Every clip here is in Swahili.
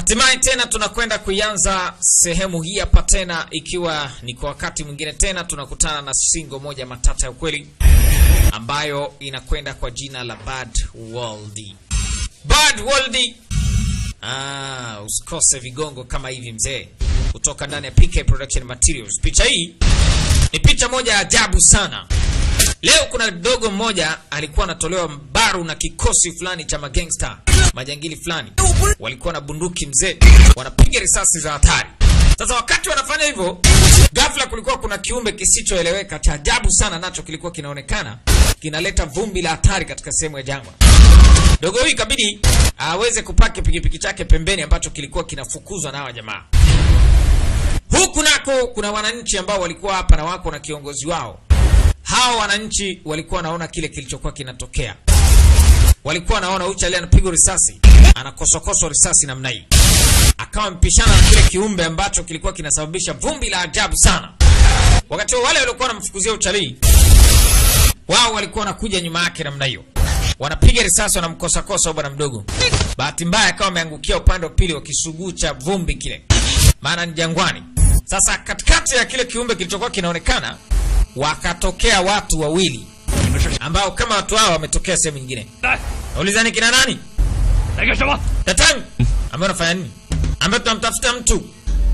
Hatimaye tena tunakwenda kuianza sehemu hii hapa tena, ikiwa ni kwa wakati mwingine tena tunakutana na singo moja matata ya ukweli ambayo inakwenda kwa jina la Bad World. Bad World. Ah, usikose vigongo kama hivi mzee, kutoka ndani ya PK Production Materials. Picha hii ni picha moja ya ajabu sana. Leo kuna dogo mmoja alikuwa anatolewa mbaru na kikosi fulani cha magangster, majangili fulani, walikuwa na bunduki mzee, wanapiga risasi za hatari. Sasa wakati wanafanya hivyo, ghafla kulikuwa kuna kiumbe kisichoeleweka cha ajabu sana, nacho kilikuwa kinaonekana kinaleta vumbi la hatari katika sehemu ya jangwa. Dogo huyu ikabidi aweze kupaki pikipiki chake pembeni, ambacho kilikuwa kinafukuzwa na hawa jamaa. Huku nako kuna wananchi ambao walikuwa hapa na wako na kiongozi wao. Hawa wananchi walikuwa wanaona kile kilichokuwa kinatokea, walikuwa wanaona huyu chali anapigwa risasi, anakosokoswa risasi namna hii, akawa mpishana na kile kiumbe ambacho kilikuwa kinasababisha vumbi la ajabu sana. Wakati huo wale waliokuwa wanamfukuzia utalii wao walikuwa wanakuja nyuma yake namna hiyo, wanapiga risasi, wanamkosakosa bwana mdogo. Bahati mbaya akawa ameangukia upande wa pili wa kisuguu cha vumbi kile, maana ni jangwani. Sasa katikati ya kile kiumbe kilichokuwa kinaonekana wakatokea watu wawili ambao kama watu hao wametokea sehemu nyingine. Naulizani kina nani? 来干什么？ Tatang, ambaye unafanya nini? Ambaye tunamtafuta mtu.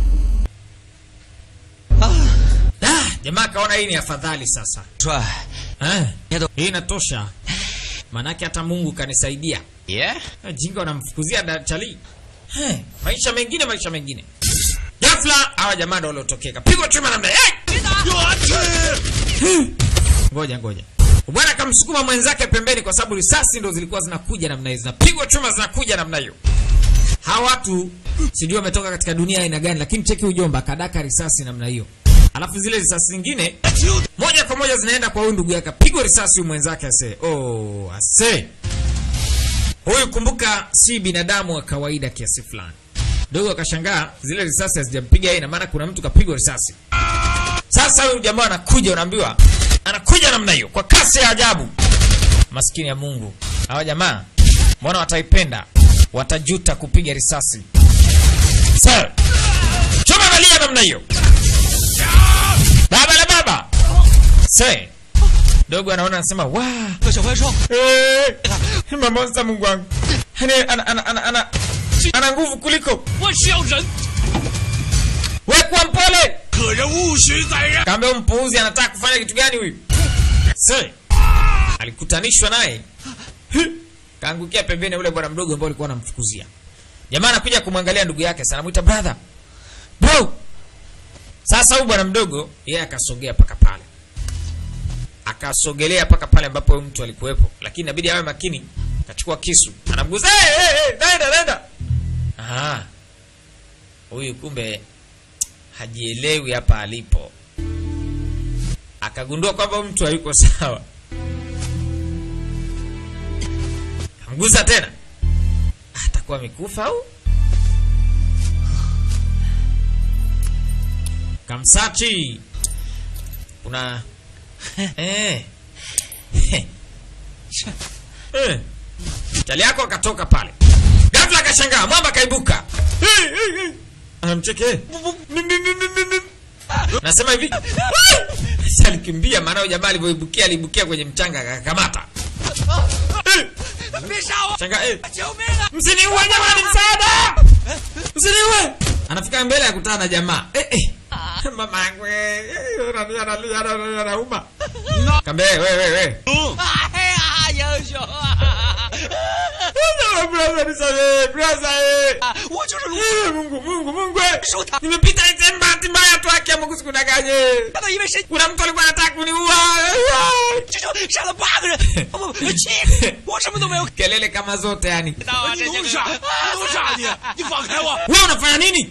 Ah, jamaa akaona hii ni afadhali sasa. 帅 Eh, Yedo. hii inatosha. Manake hata Mungu kanisaidia. 爷， Ah, Jinga wanamfukuzia dachali. Eh, maisha mengine maisha mengine. Ghafla hawa jamaa ndio waliotokeka. Pigwa chuma namna. Eh! Ngoja ngoja. Bwana akamsukuma mwenzake pembeni kwa sababu risasi ndo zilikuwa zinakuja namna hiyo. Zinapigwa chuma zinakuja namna hiyo. Hawa watu sijui wametoka katika dunia aina gani, lakini cheki ujomba kadaka risasi namna hiyo. Alafu zile risasi zingine moja kwa moja zinaenda kwa huyu ndugu yake, pigwa risasi huyu mwenzake ase. Oh, ase. Huyu kumbuka, si binadamu wa kawaida kiasi fulani. Dogo akashangaa zile risasi hazijampiga yeye, na maana kuna mtu kapigwa risasi. Sasa huyu jamaa anakuja, unaambiwa anakuja namna hiyo kwa kasi ya ajabu. Maskini ya Mungu, hawa jamaa mbona wataipenda, watajuta kupiga risasi. Sir, choma valia namna hiyo, baba la baba. Sir, dogo anaona anasema wa 和小怪兽， Eh, mamonsta Mungu wangu. Yaani ana ana ana ana ana nguvu kuliko 我是要人， wewe kuwa mpole. 可人勿许宰人。 Kaambia huyu mpuuzi anataka kufanya kitu gani huyu? Se. Alikutanishwa naye. Kaangukia pembeni ya ule bwana mdogo ambao alikuwa anamfukuzia. Jamaa anakuja kumwangalia ndugu yake, sana anamuita brother. Bro. Sasa huyu bwana mdogo yeye akasogea paka pale. Akasogelea paka pale ambapo huyu mtu alikuwepo, lakini inabidi awe makini. Akachukua kisu, anamguza, "Hey, hey, hey, nenda nenda." Ah. Huyu kumbe hajielewi hapa alipo. Akagundua kwamba huyu mtu hayuko sawa, kamgusa tena, atakuwa amekufa au kamsachi. Kuna eh. Eh. Chali yako akatoka pale, ghafla akashangaa, mwamba akaibuka, anamcheke nasema hivi Sasa alikimbia, maana huyo jamaa alivyoibukia aliibukia kwenye mchanga akakamata. 别杀我！ Shanga, eh, 救命啊！ msiniue jamani, msaada, msiniue. Anafika mbele ya kutana na jamaa eh, eh. Mama yangu eh, eh, analia analia analia anauma. Kambe wewe wewe wewe. 哎呀，英雄啊！ Brother nisamehe, brother eh. 我就是卢 Eh, Mungu Mungu Mungu. eh. 手他， Nimepita hizi bahati mbaya tu haki ya Mungu sikudanganye. 他都因为神 Kuna mtu alikuwa anataka kuniua. 这就杀了八个人，不不不，七，我什么都没有 Kelele kama zote yani. 到啊！这就是傻，不能杀你，你放开我！ Wewe unafanya nini?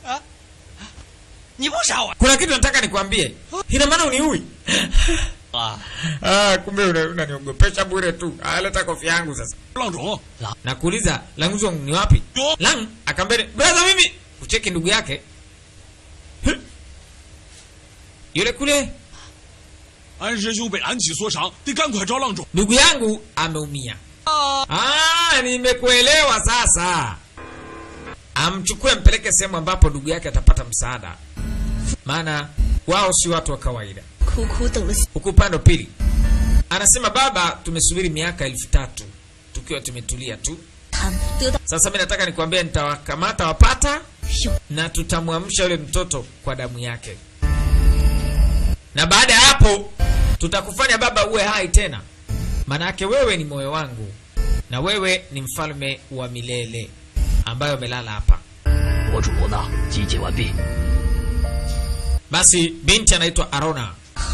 你不杀我 Kuna kitu nataka nikwambie. Ina maana uniui? 啊！ Ah, kumbe una- unaniogopesha bure tu. Ah, leta kofia yangu sasa. 浪种， Nakuuliza Languzong ni wapi? Yo. Lang akambele, brother mimi. Ucheki ndugu yake. Huh? Yule kule 安师兄被暗器所伤，得赶快找郎中。 ndugu yangu ameumia. 啊！ Ah, nimekuelewa sasa. amchukue ampeleke sehemu ambapo ndugu yake atapata msaada, maana wao si watu wa kawaida. 苦苦等了 Huku upande wa pili anasema, baba, tumesubiri miaka elfu tatu tukiwa tumetulia tu. 他们得到 Sasa mi nataka nikwambie, nitawakamata wapata 有 na tutamwamsha yule mtoto kwa damu yake, na baada ya hapo tutakufanya baba uwe hai tena, maanake wewe ni moyo wangu na wewe ni mfalme wa milele ambayo umelala hapa. 我主呢集结完毕， Basi binti anaitwa Arona.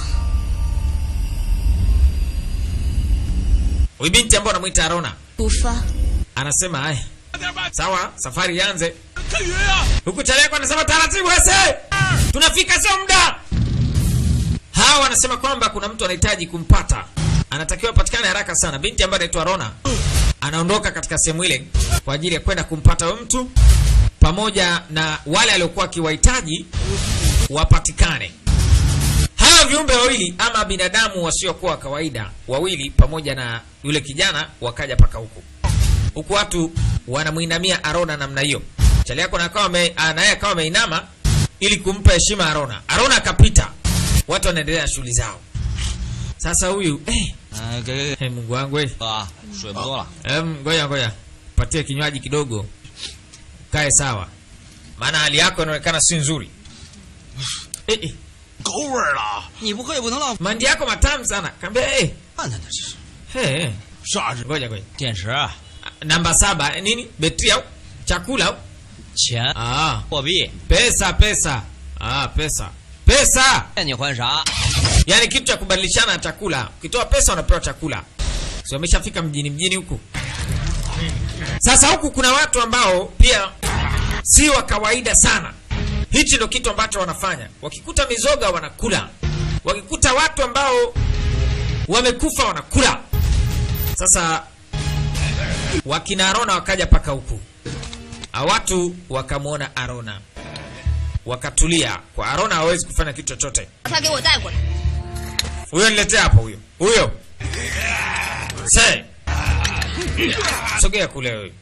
Huyu binti ambaye anamwita Arona 出发。 anasema haya, sawa, safari ianze. 看云啊！ Huku Chaleko anasema taratibu, ese, tunafika, sio muda. Hawa wanasema kwamba kuna mtu anahitaji kumpata, anatakiwa patikane haraka sana. Binti ambaye anaitwa Rona anaondoka katika sehemu ile kwa ajili ya kwenda kumpata huyo mtu pamoja na wale aliokuwa akiwahitaji wapatikane. Hawa viumbe wawili ama binadamu wasiokuwa wa kawaida wawili pamoja na yule kijana wakaja paka huku huku watu wanamwinamia Arona namna hiyo. Chali yako na akawa ame- ah, naye akawa ameinama ili kumpa heshima Arona. Arona akapita, watu wanaendelea na shughuli zao. Sasa huyu eh, 哎，给给给， eh, Mungu wangu eh, 哥，水不多了。 em, ngoja ngoja, patie kinywaji kidogo, kae sawa, maana hali yako inaonekana si nzuri. Eh, eh, 狗味儿了，你不喝也不能浪费。 mandi yako matamu sana. Kaambia eh, 看看这是 eh, eh, 啥是 ngoja ngoja. 电池、 Ah, Namba saba eh, nini? Betri au chakula au? 钱、 Ah, 货币， pesa pesa. Ah, pesa pesa. 骗你还啥？ yaani kitu cha kubadilishana chakula. Ukitoa pesa unapewa chakula. Si wameshafika mjini mjini huku. Sasa huku kuna watu ambao pia si wa kawaida sana. Hichi ndo kitu ambacho wanafanya. Wakikuta mizoga wanakula, wakikuta watu ambao wamekufa wanakula. Sasa wakina Arona wakaja paka huku, Hawa watu wakamwona Arona wakatulia. Kwa Arona hawezi kufanya kitu chochote. 他给我带过来。 Huyo niletea hapo huyo. Huyo. Se. Sogea kule wewe.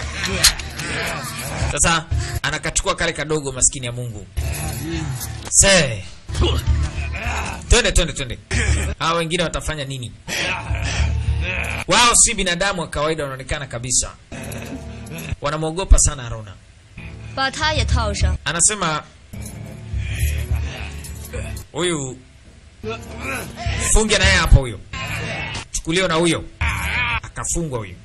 Sasa anakachukua kale kadogo maskini ya Mungu. Se. Twende twende twende. Hao wengine watafanya nini? Wao si binadamu wa kawaida wanaonekana kabisa. Wanamwogopa sana Arona. 把他也套上。 Anasema huyu funge naye hapo, huyo chukuliwa na huyo, akafungwa huyo.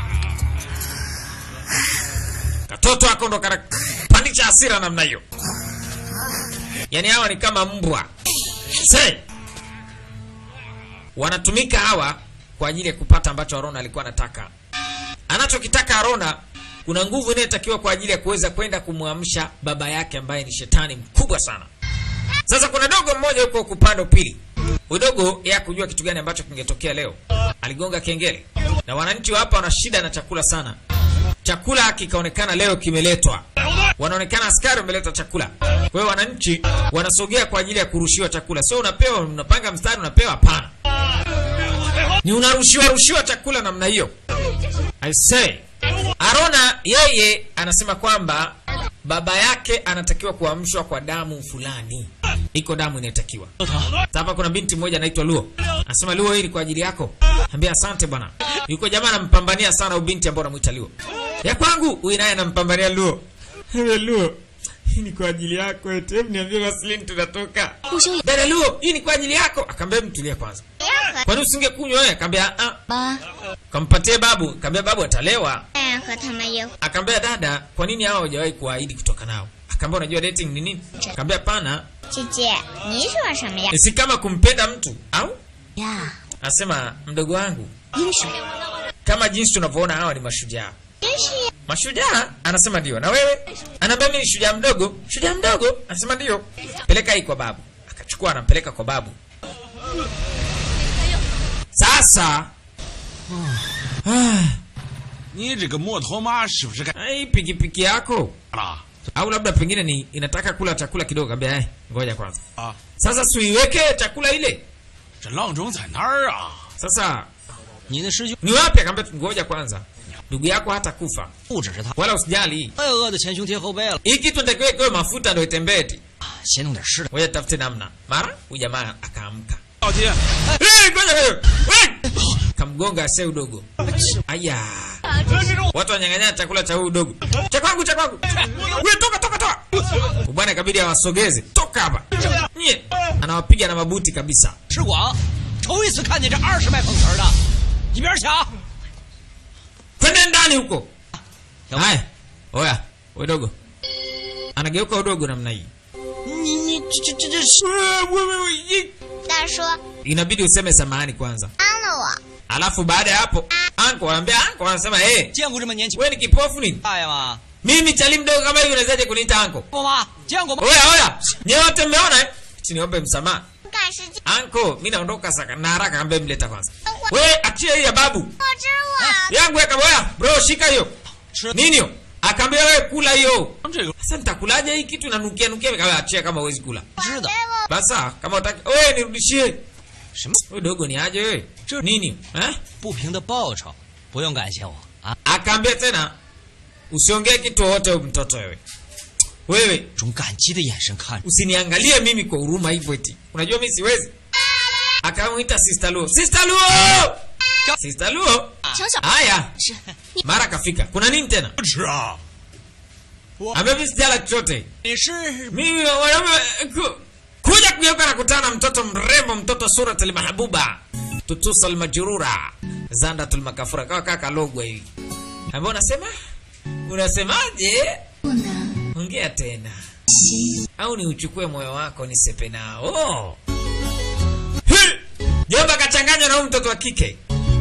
Katoto ako ndo kanapandisha hasira namna hiyo, yaani hawa ni kama mbwa se wanatumika hawa kwa ajili ya kupata ambacho Arona alikuwa anataka. Anachokitaka Arona, kuna nguvu inayotakiwa kwa ajili ya kuweza kwenda kumwamsha baba yake ambaye ni shetani mkubwa sana. Sasa kuna dogo mmoja huko upande wa pili. Udogo ya kujua kitu gani ambacho kingetokea leo. Aligonga kengele. Na wananchi wa hapa wana shida na chakula sana. Chakula kikaonekana leo kimeletwa. Wanaonekana askari wameleta chakula. Kwa hiyo wananchi wanasogea kwa ajili ya kurushiwa chakula. Sio unapewa unapanga mstari unapewa hapana. Ni unarushiwa rushiwa chakula namna hiyo. I say. Arona yeye anasema kwamba baba yake anatakiwa kuamshwa kwa damu fulani. Iko damu inayotakiwa. Sasa Hapa kuna binti mmoja anaitwa Luo. Anasema Luo, hii ni kwa ajili yako. Ambia asante bwana. Yuko jamaa anampambania sana huyu binti ambaye anamuita Luo. Ya kwangu, huyu naye anampambania Luo. Wewe Luo, hii ni kwa ajili yako eti. Hebu niambie Vaseline tunatoka. 不行， Dada Luo, hii ni kwa ajili yako. Akamwambia mtulie kwanza. Kwani usingekunywa wewe? Akamwambia ah, 妈， kampatie babu. Akamwambia babu atalewa. 哎，和他们有 Akaambia dada, kwa nini hao hawajawahi kuahidi kutoka nao? Akaambia unajua dating ni nini? Akaambia hapana, 姐姐，你说什么呀？ si kama kumpenda mtu au? 呀， Anasema mdogo wangu, 英雄， kama jinsi tunavyoona hawa ni mashujaa. 真是呀 Mashujaa? Anasema ndio. Na wewe? Anaambia mimi ni shujaa mdogo. Shujaa mdogo? Anasema ndio. Peleka hii kwa babu. Akachukua anampeleka kwa babu. Sasa 你这个摩托马是不是该 hii pikipiki yako 了 au labda pengine ni inataka kula chakula kidogo. Kaambia eh, ngoja kwanza. 啊？ Sasa siuiweke chakula ile. 这郎中在哪儿啊？ Sasa 你的师兄 ni wapi? Akaambia ngoja kwanza. ndugu yako hata kufa 不只是他， wala usijali 我也饿得前胸贴后背了。 hii kitu nitakiwa ikiwe mafuta ndo itembee ti 先弄点吃的。 ngoja tafute namna mara huyu jamaa akaamka 老爹， Eh, ngoja wewe. We! kamgonga ase udogo aya watu wanyang'anya chakula cha huyu udogo cha kwangu cha kwangu we toka toka toka bwana ikabidi awasogeze toka hapa nye anawapiga na mabuti kabisa 吃广，头一次看见这二十卖碰瓷儿的，一边抢！ twende ndani huko haya oya udogo anageuka udogo namna hii 你你这这这这是大叔， inabidi useme samahani kwanza 帮了我。 alafu baada ya hapo anko anaambia anko anasema hey, 见过这么年轻 we ni kipofu nini 大爷吗？ mimi chali mdogo kama hivi unawezaje kuniita anko 过吗？见过吗？ oya oya nyewote mmeona eh? Eti niombe msamaha 赶时间， anko mi naondoka saka na haraka ambaye mleta kwanza we achie hii ya babu 我知我。 yangu weka boya bro shika hiyo 吃 nini hiyo akaambia wewe kula hiyo 这个 sasa nitakulaje hii kitu inanukia nukia kawa achia kama huwezi kula 知道 basa kama utaki wewe nirudishie 什么 wewe dogo ni aje wewe 这- nini eh 不平的报酬，不用感谢我啊， akaambia tena usiongee kitu wowote huyu mtoto wewe wewe 种感激的眼神看着。 usiniangalie mimi kwa huruma hivyo eti unajua mimi siwezi akamwita sister luo sister luo sister luo 小小 haya 是 mara kafika kuna nini tena 吃啊！ ambavi sijala chochote 你是 mimi wanaume ku, kuja kugeuka na kutana na mtoto mrembo mtoto surat almahbuba tutusa almajrura zandat almakafura kawa kaka logwa hivi ambao unasema unasemaje 不能 ongea tena au ni uchukue moyo wako nisepe nao Hi! jomba kachanganywa na huyu mtoto wa kike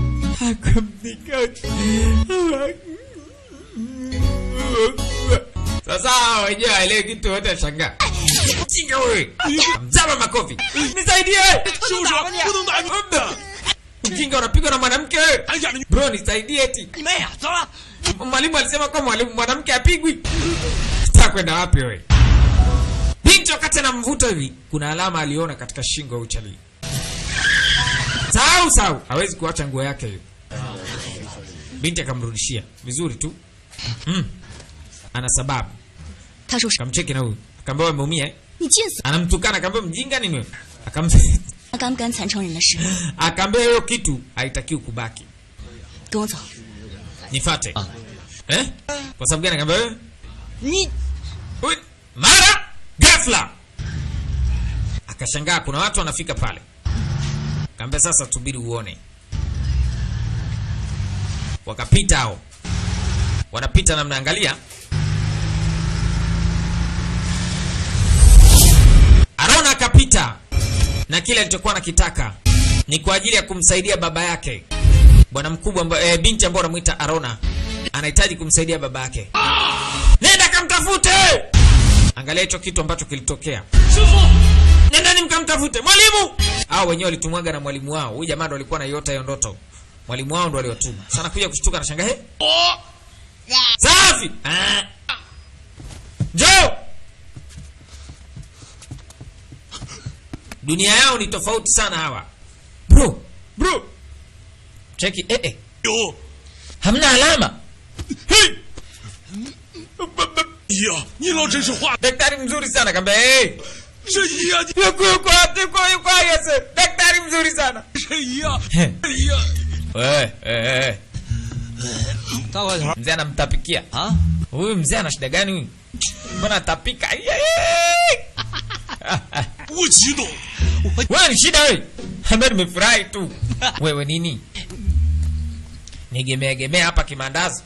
sasa wenyewe aelewe kitu wote ashangaa mjinga wewe mzama makofi nisaidie 就是不能打 mjinga unapigwa na mwanamke wewe 俺家的女 bro nisaidie eti 你妹呀！走了。 mwalimu alisema kwa mwalimu mwanamke apigwi ta kwenda wapi wewe binti wakati anamvuta hivi kuna alama aliona katika shingo ya uchalii sahau sahau hawezi kuacha nguo yake hiyo binti akamrudishia vizuri tu mm. ana sababu 他说是 akamcheki na huyu akaambia wewe umeumia eh? 你贱死， anamtukana akaambia mjinga nini wewe Akam... 他敢不敢惨成人的事？ akaambia hiyo kitu haitakiwi kubaki 跟我走。 nifate eh? kwa sababu gani akaambia wewe 你 Ui, mara ghafla akashangaa kuna watu wanafika pale kaambia sasa tubiri uone wakapita hao wanapita namna angalia arona akapita na kile alichokuwa nakitaka ni kwa ajili ya kumsaidia baba yake bwana mkubwa amba, e, binti ambao anamwita arona anahitaji kumsaidia baba yake nenda kamtafute angalia hicho kitu ambacho kilitokea nendani mkamtafute mwalimu au wenyewe walitumwaga na mwalimu wao huyu jamaa ndo alikuwa naiota hiyo ndoto mwalimu wao ndo aliwatuma sana kuja kushtuka na shanga he safi Ah. njoo dunia yao ni tofauti sana hawa bro bro cheki eh, eh. 有 hamna alama hey! 姨呀，你老真是话， daktari mzuri sana kamba hey! 是姨呀， yuko yuko wapi? yuko yuko yes daktari mzuri sana 你是姨呀， He. 姨呀。 wewe eh, eh. 大块头 mzee anamtapikia 啊， huyu mzee ana shida gani huyu mbona atapika Ai, ai. 我激动， wewe ni shida wewe ambaye nimefurahi tu wewe nini nigemeagemea hapa kimandazi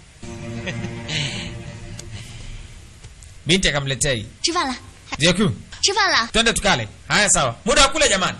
binti akamletea hii 吃饭了， Zeku, 吃饭了。 twende tukale haya sawa muda wa kula jamani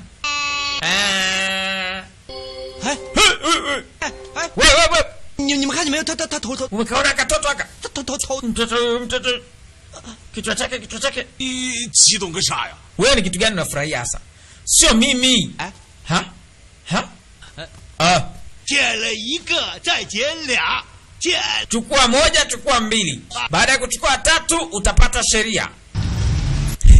Ah. 哎 哎哎， wewe wewe 你你们看见没有？他他他头头 umekaona katoto aka 他头头头， mtoto huyu, mtoto kichwa chake kichwa chake 你激动个啥呀？ wewe ni kitu gani unafurahia hasa sio mimi 哎， ha ha ah 捡了一个，再捡俩，捡 chukua moja chukua mbili baada ya kuchukua tatu utapata sheria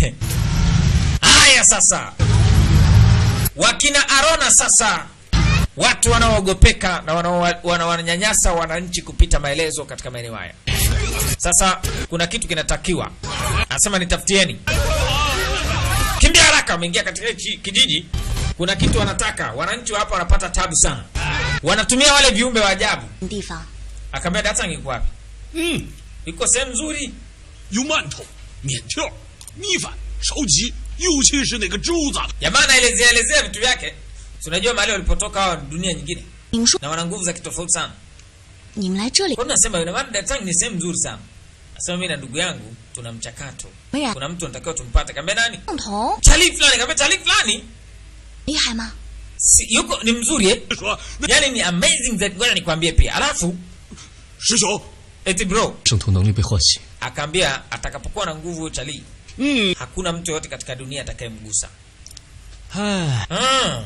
haya sasa wakina arona sasa watu wanaoogopeka na wanao- wanaowanyanyasa wananchi kupita maelezo katika maeneo haya. Sasa kuna kitu kinatakiwa, anasema nitafutieni, kimbia haraka. Wameingia katika hichi kijiji, kuna kitu wanataka. Wananchi wa hapa wanapata tabu sana, wanatumia wale viumbe wa ajabu. 地方 Akaambia Datang iko wapi? 嗯， Iko sehemu nzuri. 有馒头、面条、米饭、烧鸡，尤其是那个肘子， Jamaa anaelezea elezea vitu vyake. Si unajua mahali walipotoka hawa ni dunia nyingine 你们说 na wana nguvu za kitofauti sana. 你们来这里 Kwa nini nasema yule maana Datang ni sehemu nzuri sana. Nasema mimi na ndugu yangu tuna mchakato. Mira. Kuna mtu anatakiwa tumpate. Kaambia nani? 共同 Chali fulani. Kaambia chali fulani. 厉害吗？ Si, yuko ni mzuri eh? 说那 Yaani ni amazing that ngoja nikwambie pia. Alafu 师兄， eti bro 圣徒能力被唤醒， akaambia atakapokuwa na nguvu chali 嗯， hakuna mtu yoyote katika dunia atakayemgusa. 唉， Mm.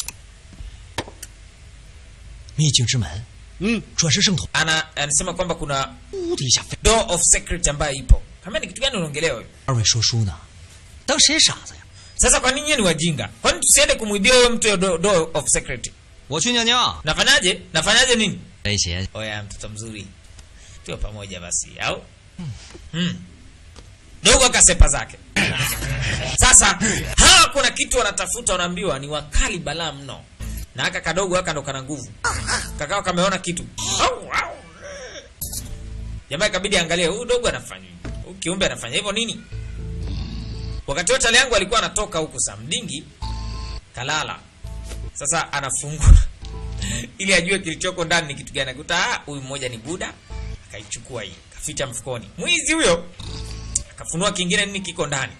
秘境之门， 嗯， 转世圣徒， Ana anasema kwamba kuna 呜的一下飞。 door of secret ambayo ipo. Kama ni kitu gani unaongelea wewe? 二位说书呢，当谁傻子呀？ Sasa kwa nini nyinyi ni wajinga? Kwani tusiende kumwibia huyo mtu hiyo do- door of secret? 我去尿尿。 Nafanyaje? Nafanyaje nini? 威胁 Oya, mtoto mzuri, tuwe pamoja basi, au hmm. Dogo akasepa zake. Sasa hawa kuna kitu wanatafuta, wanaambiwa ni wakali balaa mno, na aka kadogo aka ndo kana nguvu, kakao kameona kitu au, au. Jamaa ikabidi angalie huyu dogo anafanya hivi, huyu kiumbe anafanya hivyo nini? Wakati wote yangu alikuwa anatoka huku saa mdingi kalala, sasa anafungua ili ajue kilichoko ndani ni kitu gani. Akuta ah, huyu mmoja ni Buda, akaichukua hii kaficha mfukoni. Mwizi huyo akafunua kingine, nini kiko ndani,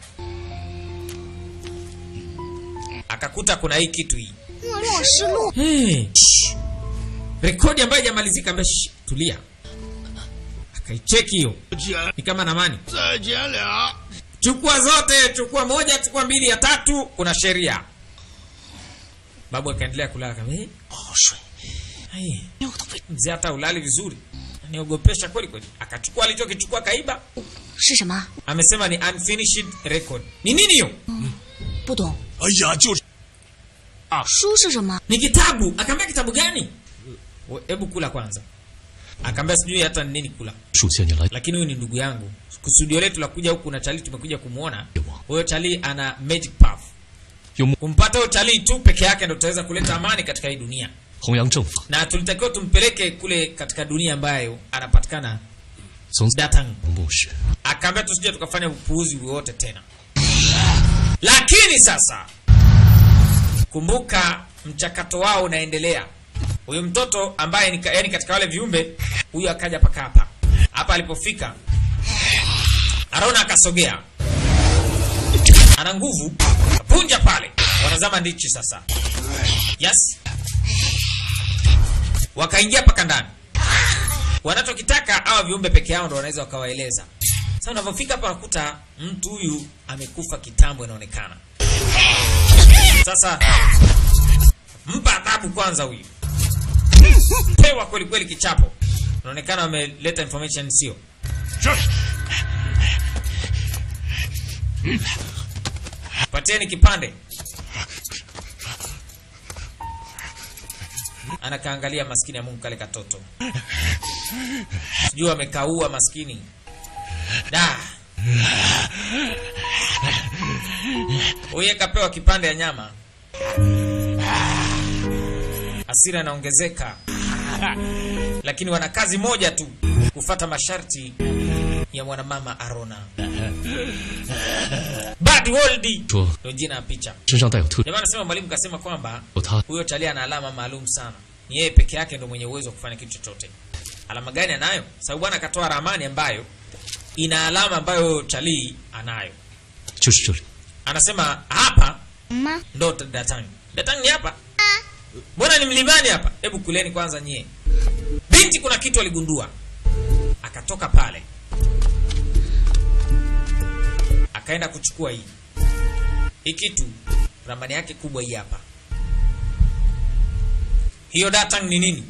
akakuta kuna hii kitu hii 末世录 hey. shh. rekodi ambayo haijamalizika. Ambe shh, tulia, akaicheki hiyo 捡 ni kama namani, 再捡俩， chukua zote, chukua moja, chukua mbili, ya tatu kuna sheria. Babu akaendelea kulala kama eh, 不好睡， ai 尿都被 mzee hata ulali vizuri, niogopesha kweli kweli. Akachukua alichokichukua kaiba, 是什么？ amesema ni unfinished record. Ni nini hiyo? 不懂。 哎呀，就是， 书是什么？ Ni kitabu. Akaambia kitabu gani? We- Hebu kula kwanza. Akaambia sijui hata ni nini kula, 属下你来 lakini huyu ni ndugu yangu. Kusudio letu la kuja huku na Chali tumekuja kumuona. Huyo Chali ana magic path. 有木 Kumpata huyo Chali tu peke yake ndio tutaweza kuleta amani katika hii dunia, 弘扬正法， na tulitakiwa tumpeleke kule katika dunia ambayo anapatikana 从此 Datang. 牧师 akaambia tusije tukafanya upuuzi wowote tena. Lakini sasa kumbuka, mchakato wao unaendelea. Huyu mtoto ambaye ni ka- yani katika wale viumbe, huyu akaja paka hapa hapa. Alipofika Arona akasogea, ana nguvu, punja pale, wanazama ndichi sasa. Yes, wakaingia paka ndani wanachokitaka hawa viumbe peke yao ndo wanaweza wakawaeleza. Sasa unavyofika hapa unakuta mtu huyu amekufa kitambo, inaonekana. Sasa mpa adhabu kwanza, huyu pewa kweli kweli kichapo. Inaonekana wameleta information sio 是 Patieni kipande. Anakaangalia maskini ya Mungu kale katoto, sijui amekaua maskini da. Huye kapewa kipande ya nyama, hasira inaongezeka, lakini wana kazi moja tu, kufata masharti ya mwanamama Arona. Bad World 说 ndio jina ya picha. 身上带有特 Jamaa anasema mwalimu kasema kwamba 有他 huyo Charlie ana alama maalum sana. Ni yeye peke yake ndio mwenye uwezo wa kufanya kitu chochote. Alama gani anayo? Sababu bwana akatoa ramani ambayo ina alama ambayo Charlie anayo. 就是这里， Anasema hapa 吗？ ndo Datang. Datang ni hapa? Mbona ni mlimani hapa? Hebu kuleni kwanza nyie. Binti kuna kitu aligundua. Akatoka pale. Akaenda kuchukua hii. Hii kitu ramani yake kubwa hii hapa. Hiyo Datang ni nini?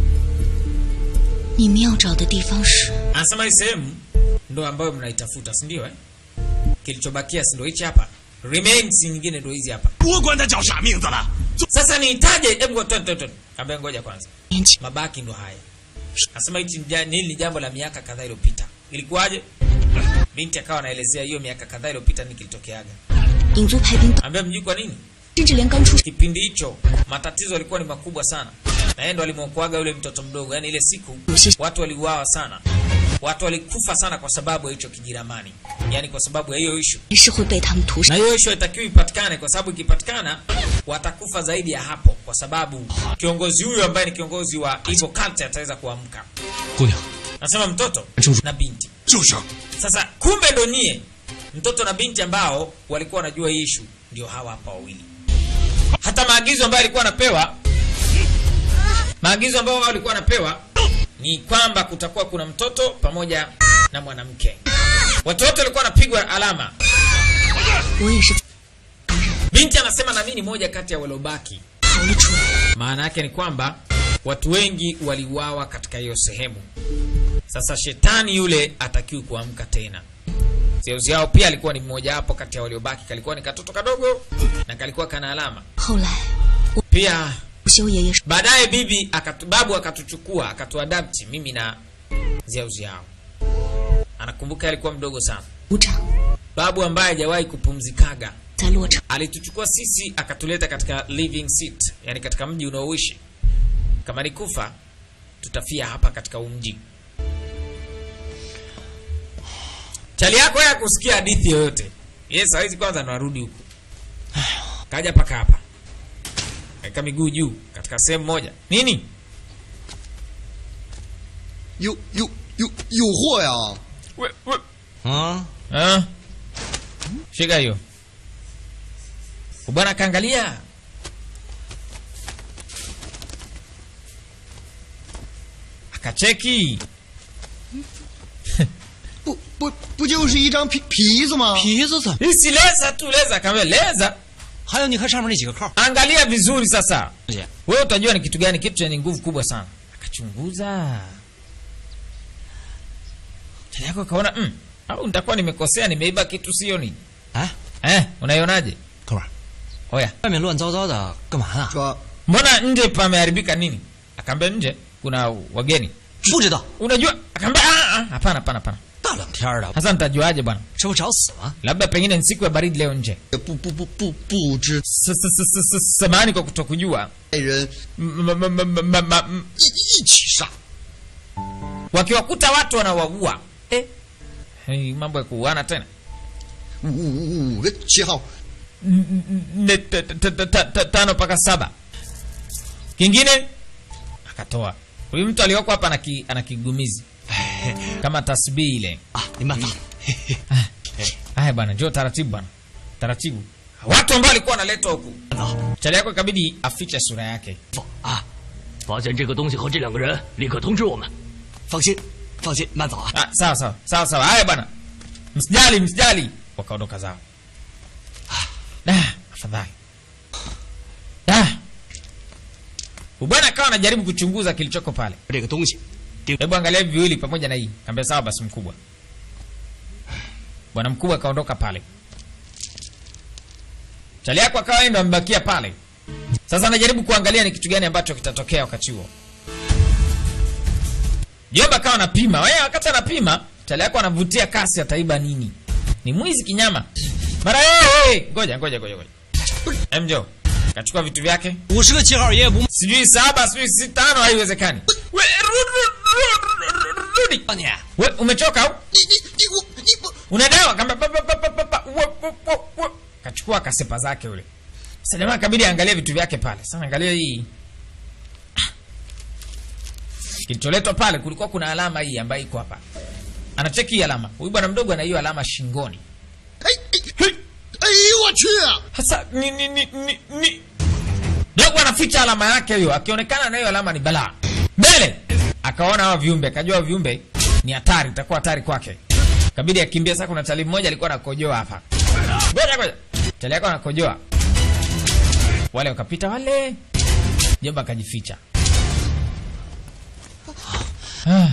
你们要找的地方是 Anasema hii sehemu ndo ambayo mnaitafuta, si ndio eh? Kilichobakia si ndio hichi hapa? Remains nyingine ndo hizi hapa. 我管他叫啥名字了。 sasa niitaje hebu ngo- twende, twende, twende. Kaambia ngoja kwanza 年轻， mabaki ndo haya nasema hichi ni ja- hili ni jambo la miaka kadhaa iliyopita ilikuwaje binti akawa anaelezea hiyo miaka kadhaa iliyopita ni kilitokeaga 影族排兵， ambia mjui kwa nini 甚至连刚出 kipindi hicho matatizo yalikuwa ni makubwa sana na yeye ndo alimwokoaga yule mtoto mdogo yaani ile siku watu waliuawa sana watu walikufa sana kwa sababu ya hicho kijiramani yaani kwa sababu ya hiyo ishu 是会被他们屠杀 na。hiyo ishu haitakiwi ipatikane kwa sababu ikipatikana watakufa zaidi ya hapo kwa sababu kiongozi huyu ambaye ni kiongozi wa hivyo culture ataweza kuamka 姑娘， nasema mtoto na binti 就是， sasa kumbe ndo nyie mtoto na binti ambao walikuwa wanajua hii ishu ndio hawa hapa wawili hata maagizo ambayo alikuwa anapewa maagizo ambayo wao walikuwa wanapewa ni kwamba kutakuwa kuna mtoto pamoja na mwanamke watu wote walikuwa wanapigwa alama 我也是 binti anasema na mimi ni moja kati ya waliobaki 逃了出来。 maana yake ni kwamba watu wengi waliuawa katika hiyo sehemu sasa shetani yule atakiwi kuamka tena zeuzi yao pia alikuwa ni mmoja wapo kati ya waliobaki kalikuwa ni katoto kadogo na kalikuwa kana alama 后来， pia 午休爷爷说 baadaye bibi akatu, babu akatuchukua akatuadapti mimi na zeuzi yao anakumbuka alikuwa mdogo sana 族长 babu ambaye hajawahi kupumzikaga 在落场， alituchukua sisi akatuleta katika living seat yani katika mji unaoishi kama ni kufa tutafia hapa katika huu mji chali yako ya kusikia hadithi yoyote yes hawezi kwanza narudi huku kaja paka hapa kaeka miguu juu katika sehemu moja nini 有有有有货呀！ we, we. 啊， Ah. shika hiyo bwana akaangalia akacheki 不不不就是一张皮皮子吗？ 皮子子， hisi leza tu leza kaambia leza 还有你看上面那几个扣， angalia vizuri sasa 姐， wewe utajua ni kitu gani kitu chenye nguvu kubwa sana akachunguza tani yako akaona mm, au nitakuwa nimekosea nimeiba kitu sio nini 哎， eh unaionaje 哥们儿， oya 外面乱糟糟的，干嘛呢？ 说 mbona nje pameharibika nini akaambia nje kuna wageni 不知道， unajua akaambia "Ah, ah, hapana hapana hapana 大冷天儿的， sasa nitajuaje bwana 这不找死吗？ labda pengine ni siku ya baridi leo nje 也不不不不不知 S- s- s- s- s- samahani kwa kutokujua 爱人 M- m- m- m- m- m- 一一起杀。 wakiwakuta watu wanawaua eh. hey, mambo ya kuuana tena 五五五个七号， N- n- n- t- t- t- t- t- tano mpaka saba kingine akatoa huyu mtu alioko hapa ana ki- ana kigumizi kama tasbii ile 啊，没办法， haya bwana njoo taratibu bwana taratibu watu ambao walikuwa wanaletwa huku 走， chali yako ikabidi afiche sura yake 啊， 发现这个东西和这两个人，立刻通知我们。 放心，放心，慢走啊。 ah, sawa sawa sawa sawa haya bwana msijali msijali wakaondoka zao ah, afadhali ah. bwana akawa anajaribu kuchunguza kilichoko pale 这个东西， hebu angalia hivi viwili pamoja na hii kaambia sawa basi mkubwa bwana mkubwa akaondoka pale chali yako akawa yeye ndo amebakia pale sasa anajaribu kuangalia ni kitu gani ambacho kitatokea wakati huo jomba akawa anapima wewe wakati anapima chali yako anavutia kasi ataiba nini ni mwizi kinyama mara hey, ngoja ngoja ngoja ngoja emjo kachukua vitu vyake 五十个七号爷爷不 sijui saba sijui si tano haiwezekani We, ru- ru- ru- ru- rudi 骂你， we umechoka au 你你你我你不 una dawa kamba pa, pa, pa, pa, pa, pa, wo, wo, wo, wo. kachukua kasepa zake ule sasa jamaa kabidi aangalie vitu vyake pale sasa angalia hii kilicholetwa pale kulikuwa kuna alama hii ambayo iko hapa anacheki hii alama huyu bwana mdogo ana hiyo alama shingoni 哎哎哎呦我去！ sasa ni ni ni ni, ni. dogo anaficha alama yake hiyo akionekana na hiyo alama ni balaa mbele akaona hawa viumbe akajua hawa viumbe ni hatari itakuwa hatari kwake kabidi akimbia sasa kuna tali mmoja alikuwa anakojoa hapa ngoja ngoja tali yako anakojoa wale wakapita wale jomba akajificha Ah.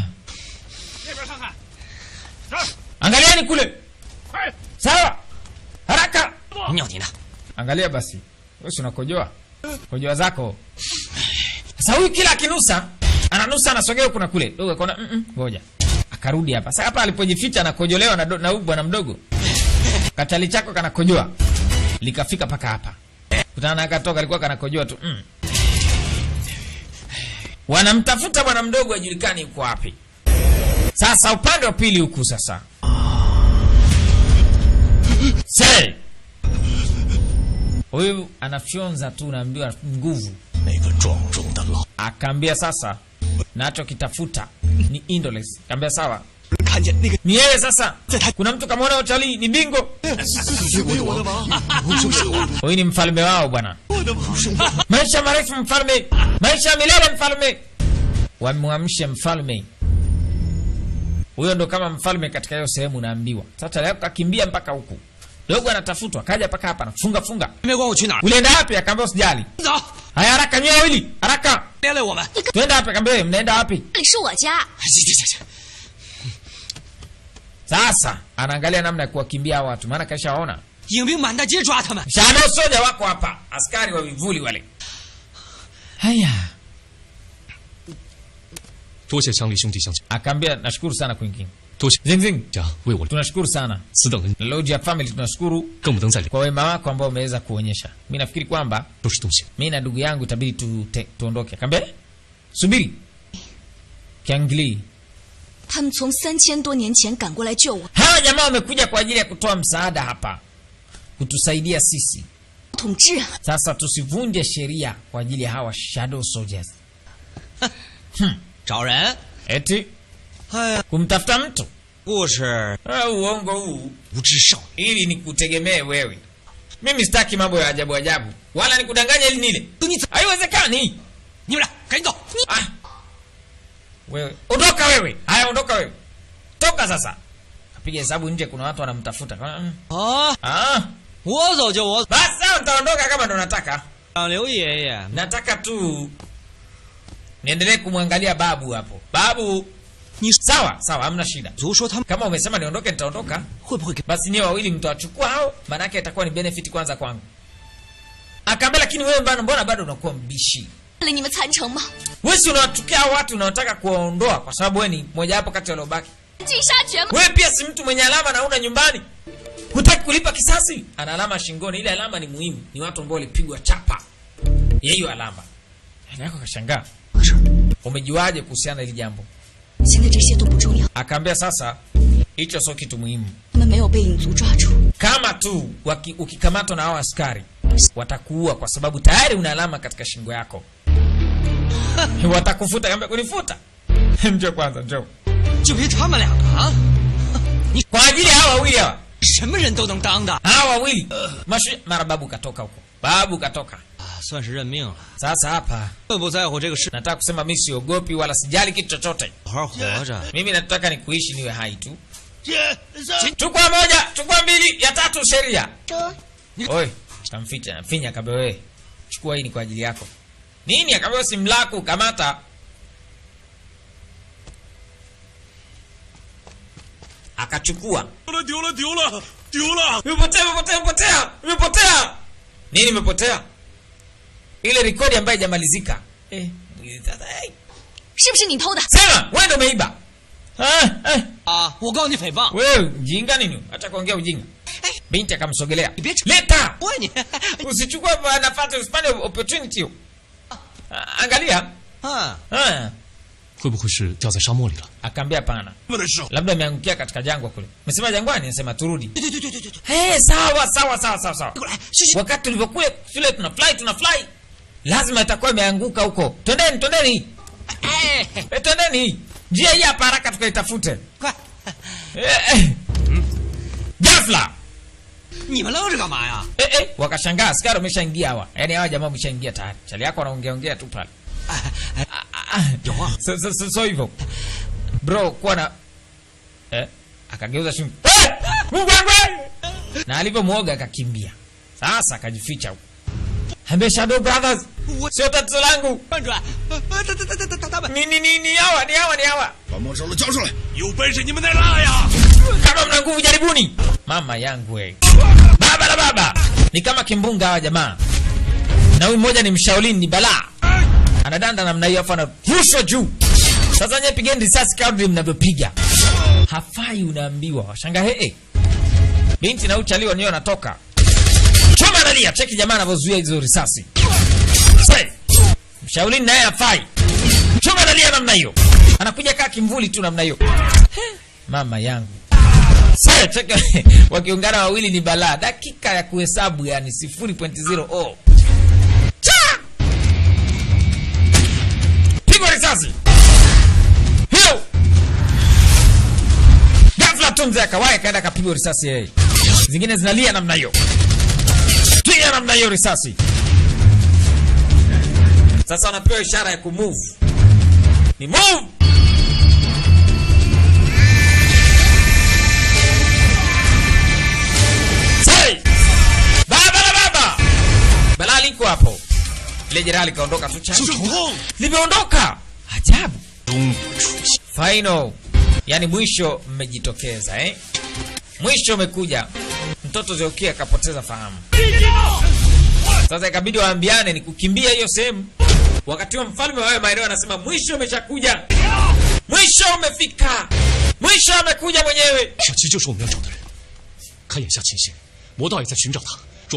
angalieni kule sawa haraka 尿你呢？ angalia basi wewe si unakojoa kojoa zako sasa huyu kila akinusa ananusa anasogea huku na kule dogo akaona "Mm, mm, ngoja akarudi hapa sasa hapa alipojificha anakojolewa na, do- na huyu bwana mdogo kachali chako kanakojoa likafika mpaka hapa kutana na akatoka alikuwa kanakojoa tu mm. wanamtafuta bwana mdogo ajulikani yuko wapi sasa upande wa pili huku sasa Say! huyu anafyonza tu unaambiwa nguvu 那个壮壮的老 akaambia sasa nacho kitafuta ni Indoles kaambia sawa 看见那个 ni yeye sasa kuna mtu kamwona utalii ni bingo 我的王， huyu ni mfalme wao bwana maisha marefu mfalme maisha ya milele mfalme wamwamshe mfalme huyo ndo kama mfalme katika hiyo sehemu unaambiwa sasa leo kakimbia mpaka huku dogo anatafutwa kaja mpaka hapa nafunga funga 没管我去哪儿， ulienda wapi akaambia usijali 走， haya haraka nyewe wawili haraka 别累我们。 twenda wapi akaambia "Wewe, mnaenda wapi 这里是我家， 行行行行， sasa anaangalia namna ya kuwakimbia hao watu maana kashaona 影兵满大街抓他们。 shano soja wako hapa askari wa vivuli wale haya 多谢乡里兄弟相救， akaambia nashukuru sana kuingia 多谢 zingzing 家为我 tunashukuru sana 此等人 na Lodge ya family tunashukuru 更不能再留， kwa wema wako ambao umeweza kuonyesha mi nafikiri kwamba 都是东西。 mi na ndugu yangu itabidi tu, te- tuondoke akaambia "Eh, subiri kiangli 他们从三千多年前赶过来救我， hawa jamaa wamekuja kwa ajili ya kutoa msaada hapa kutusaidia sisi 统治啊！ sasa tusivunje sheria kwa ajili ya hawa shadow soldiers 找人？ eti 哎呀， kumtafuta mtu 故事 Ah, uongo huu 无知少女， ili nikutegemee wewe mimi sitaki mambo ya ajabu ajabu wala nikudanganya ili nile 你怎？ haiwezekani 你们俩赶紧走！ ah. wewe ondoka wewe haya ondoka wewe toka sasa kapiga hesabu nje kuna watu wanamtafuta Mm. 啊， ah. 我走就我走， basi sawa nitaondoka kama ndo nataka 让刘爷爷 nataka tu niendelee kumwangalia babu hapo babu Ni- sawa sawa hamna shida 族说他们 kama umesema niondoke nitaondoka 会不会给 basi niwe wawili mtawachukua hao maanake itakuwa ni benefit kwanza kwangu akaambia lakini wewe bana mbona bado unakuwa mbishi 为了你们残城吗？ wewe si unawachukia hao watu unaotaka kuwaondoa kwa sababu wewe ni mojawapo kati ya waliobaki 尽杀绝吗？ wewe pia si mtu mwenye alama na una nyumbani hutaki kulipa kisasi ana alama shingoni ile alama ni muhimu ni watu ambao walipigwa chapa ya hiyo alama Dada yako kashangaa umejuaje kuhusiana na hili jambo 现在这些都不重要， akaambia sasa hicho sio kitu muhimu 他们没有被影族抓住， kama tu waki, ukikamatwa na hao askari watakuua kwa sababu tayari una alama katika shingo yako watakufuta kaambia kunifuta njoo kwanza njoo 就凭他们两个啊？ kwa ajili ya hawa wawili hawa 什么人都能当的， hawa wawili Mashu, mara babu katoka huko babu katoka 啊，算是认命了， sasa hapa 更不在乎这个事， nataka kusema mi siogopi wala sijali kitu chochote 好好活着。 mimi nataka ni kuishi niwe hai tu 姐，上 chukua moja chukua mbili ya tatu sheria 这 Oi, tamficha finya akaambia wewe. Chukua hii ni kwa ajili yako. Nini akaambia simu lako kamata. Akachukua. 丢了，丢了，丢了，丢了！ Imepotea, imepotea, imepotea. Imepotea. Nini imepotea? Ile rekodi ambayo haijamalizika. Eh, sasa eh. 是不是你偷的？ Sema, wewe ndio umeiba. Ah, eh. 啊，我告你诽谤， Wewe mjinga nini? Acha kuongea ujinga. Binti akamsogelea. Bitch. Leta. 我问你， Usichukue nafasi usipande opportunity. hiyo. Ah, Angalia. 啊， Ah. 会不会是掉在沙漠里了？ akaambia hapana 我的时候， labda ameangukia katika jangwa kule mesema jangwani nasema turudi 对对对对对对对， hey, sawa sawa sawa sawa sawa 过来，去去， wakati tulivyokuwa shule tuna fly tuna fly lazima itakuwa imeanguka huko twendeni twendeni 哎， e, twendeni njia hii hapa haraka tukaitafute 快， eh, eh. ghafla 你们愣着干嘛呀？ eh, eh. wakashangaa askari wameshaingia hawa yaani hawa jamaa wameshaingia tayari chali yako wanaongeaongea tu pale 哎哎， Ah, ah. 有啊， so, so, so, so hivyo bro kuwa na eh, akageuza shingo eh, Mungu wangu eh! na alivyomwoga akakimbia sasa akajificha huko ambia shadow brothers sio tatizo langu 转转，呃呃，他他他他他他们， ni ni ni ni hawa ni hawa ni hawa 把没收了交出来。 有本事你们再拉呀！ kama mna nguvu jaribuni mama yangu we baba la baba ni kama kimbunga hawa jamaa na huyu mmoja ni mshaolini ni balaa anadanda namna hiyo afu anarushwa juu sasa nye pigeni risasi kadri mnavyopiga hafai unaambiwa washanga hee binti na uchali wenyewe wanatoka choma analia cheki jamaa anavyozuia hizo risasi Say, mshaulini naye hafai choma analia namna hiyo anakuja kaa kimvuli tu namna hiyo He, mama yangu Say, cheki wakiungana wawili ni balaa dakika ya kuhesabu yani 0.0 oh. Cha! pigwa risasi hiyo ghafla tu mzee akawai akaenda akapigwa risasi yeye zingine zinalia namna hiyo piga namna hiyo risasi sasa wanapewa ishara ya kumove ni move Say! baba la baba balaa liko hapo ile jeraha likaondoka tu cha 手痛， limeondoka ajabu 中出现， final yani mwisho mmejitokeza eh? mwisho umekuja mtoto zeukia akapoteza fahamu sasa ikabidi waambiane ni kukimbia hiyo sehemu wakati wa mfalme wawe maeneo anasema mwisho umeshakuja mwisho umefika mwisho amekuja mwenyewe 小七就是我们要找的人。看眼下情形，魔道也在寻找他。若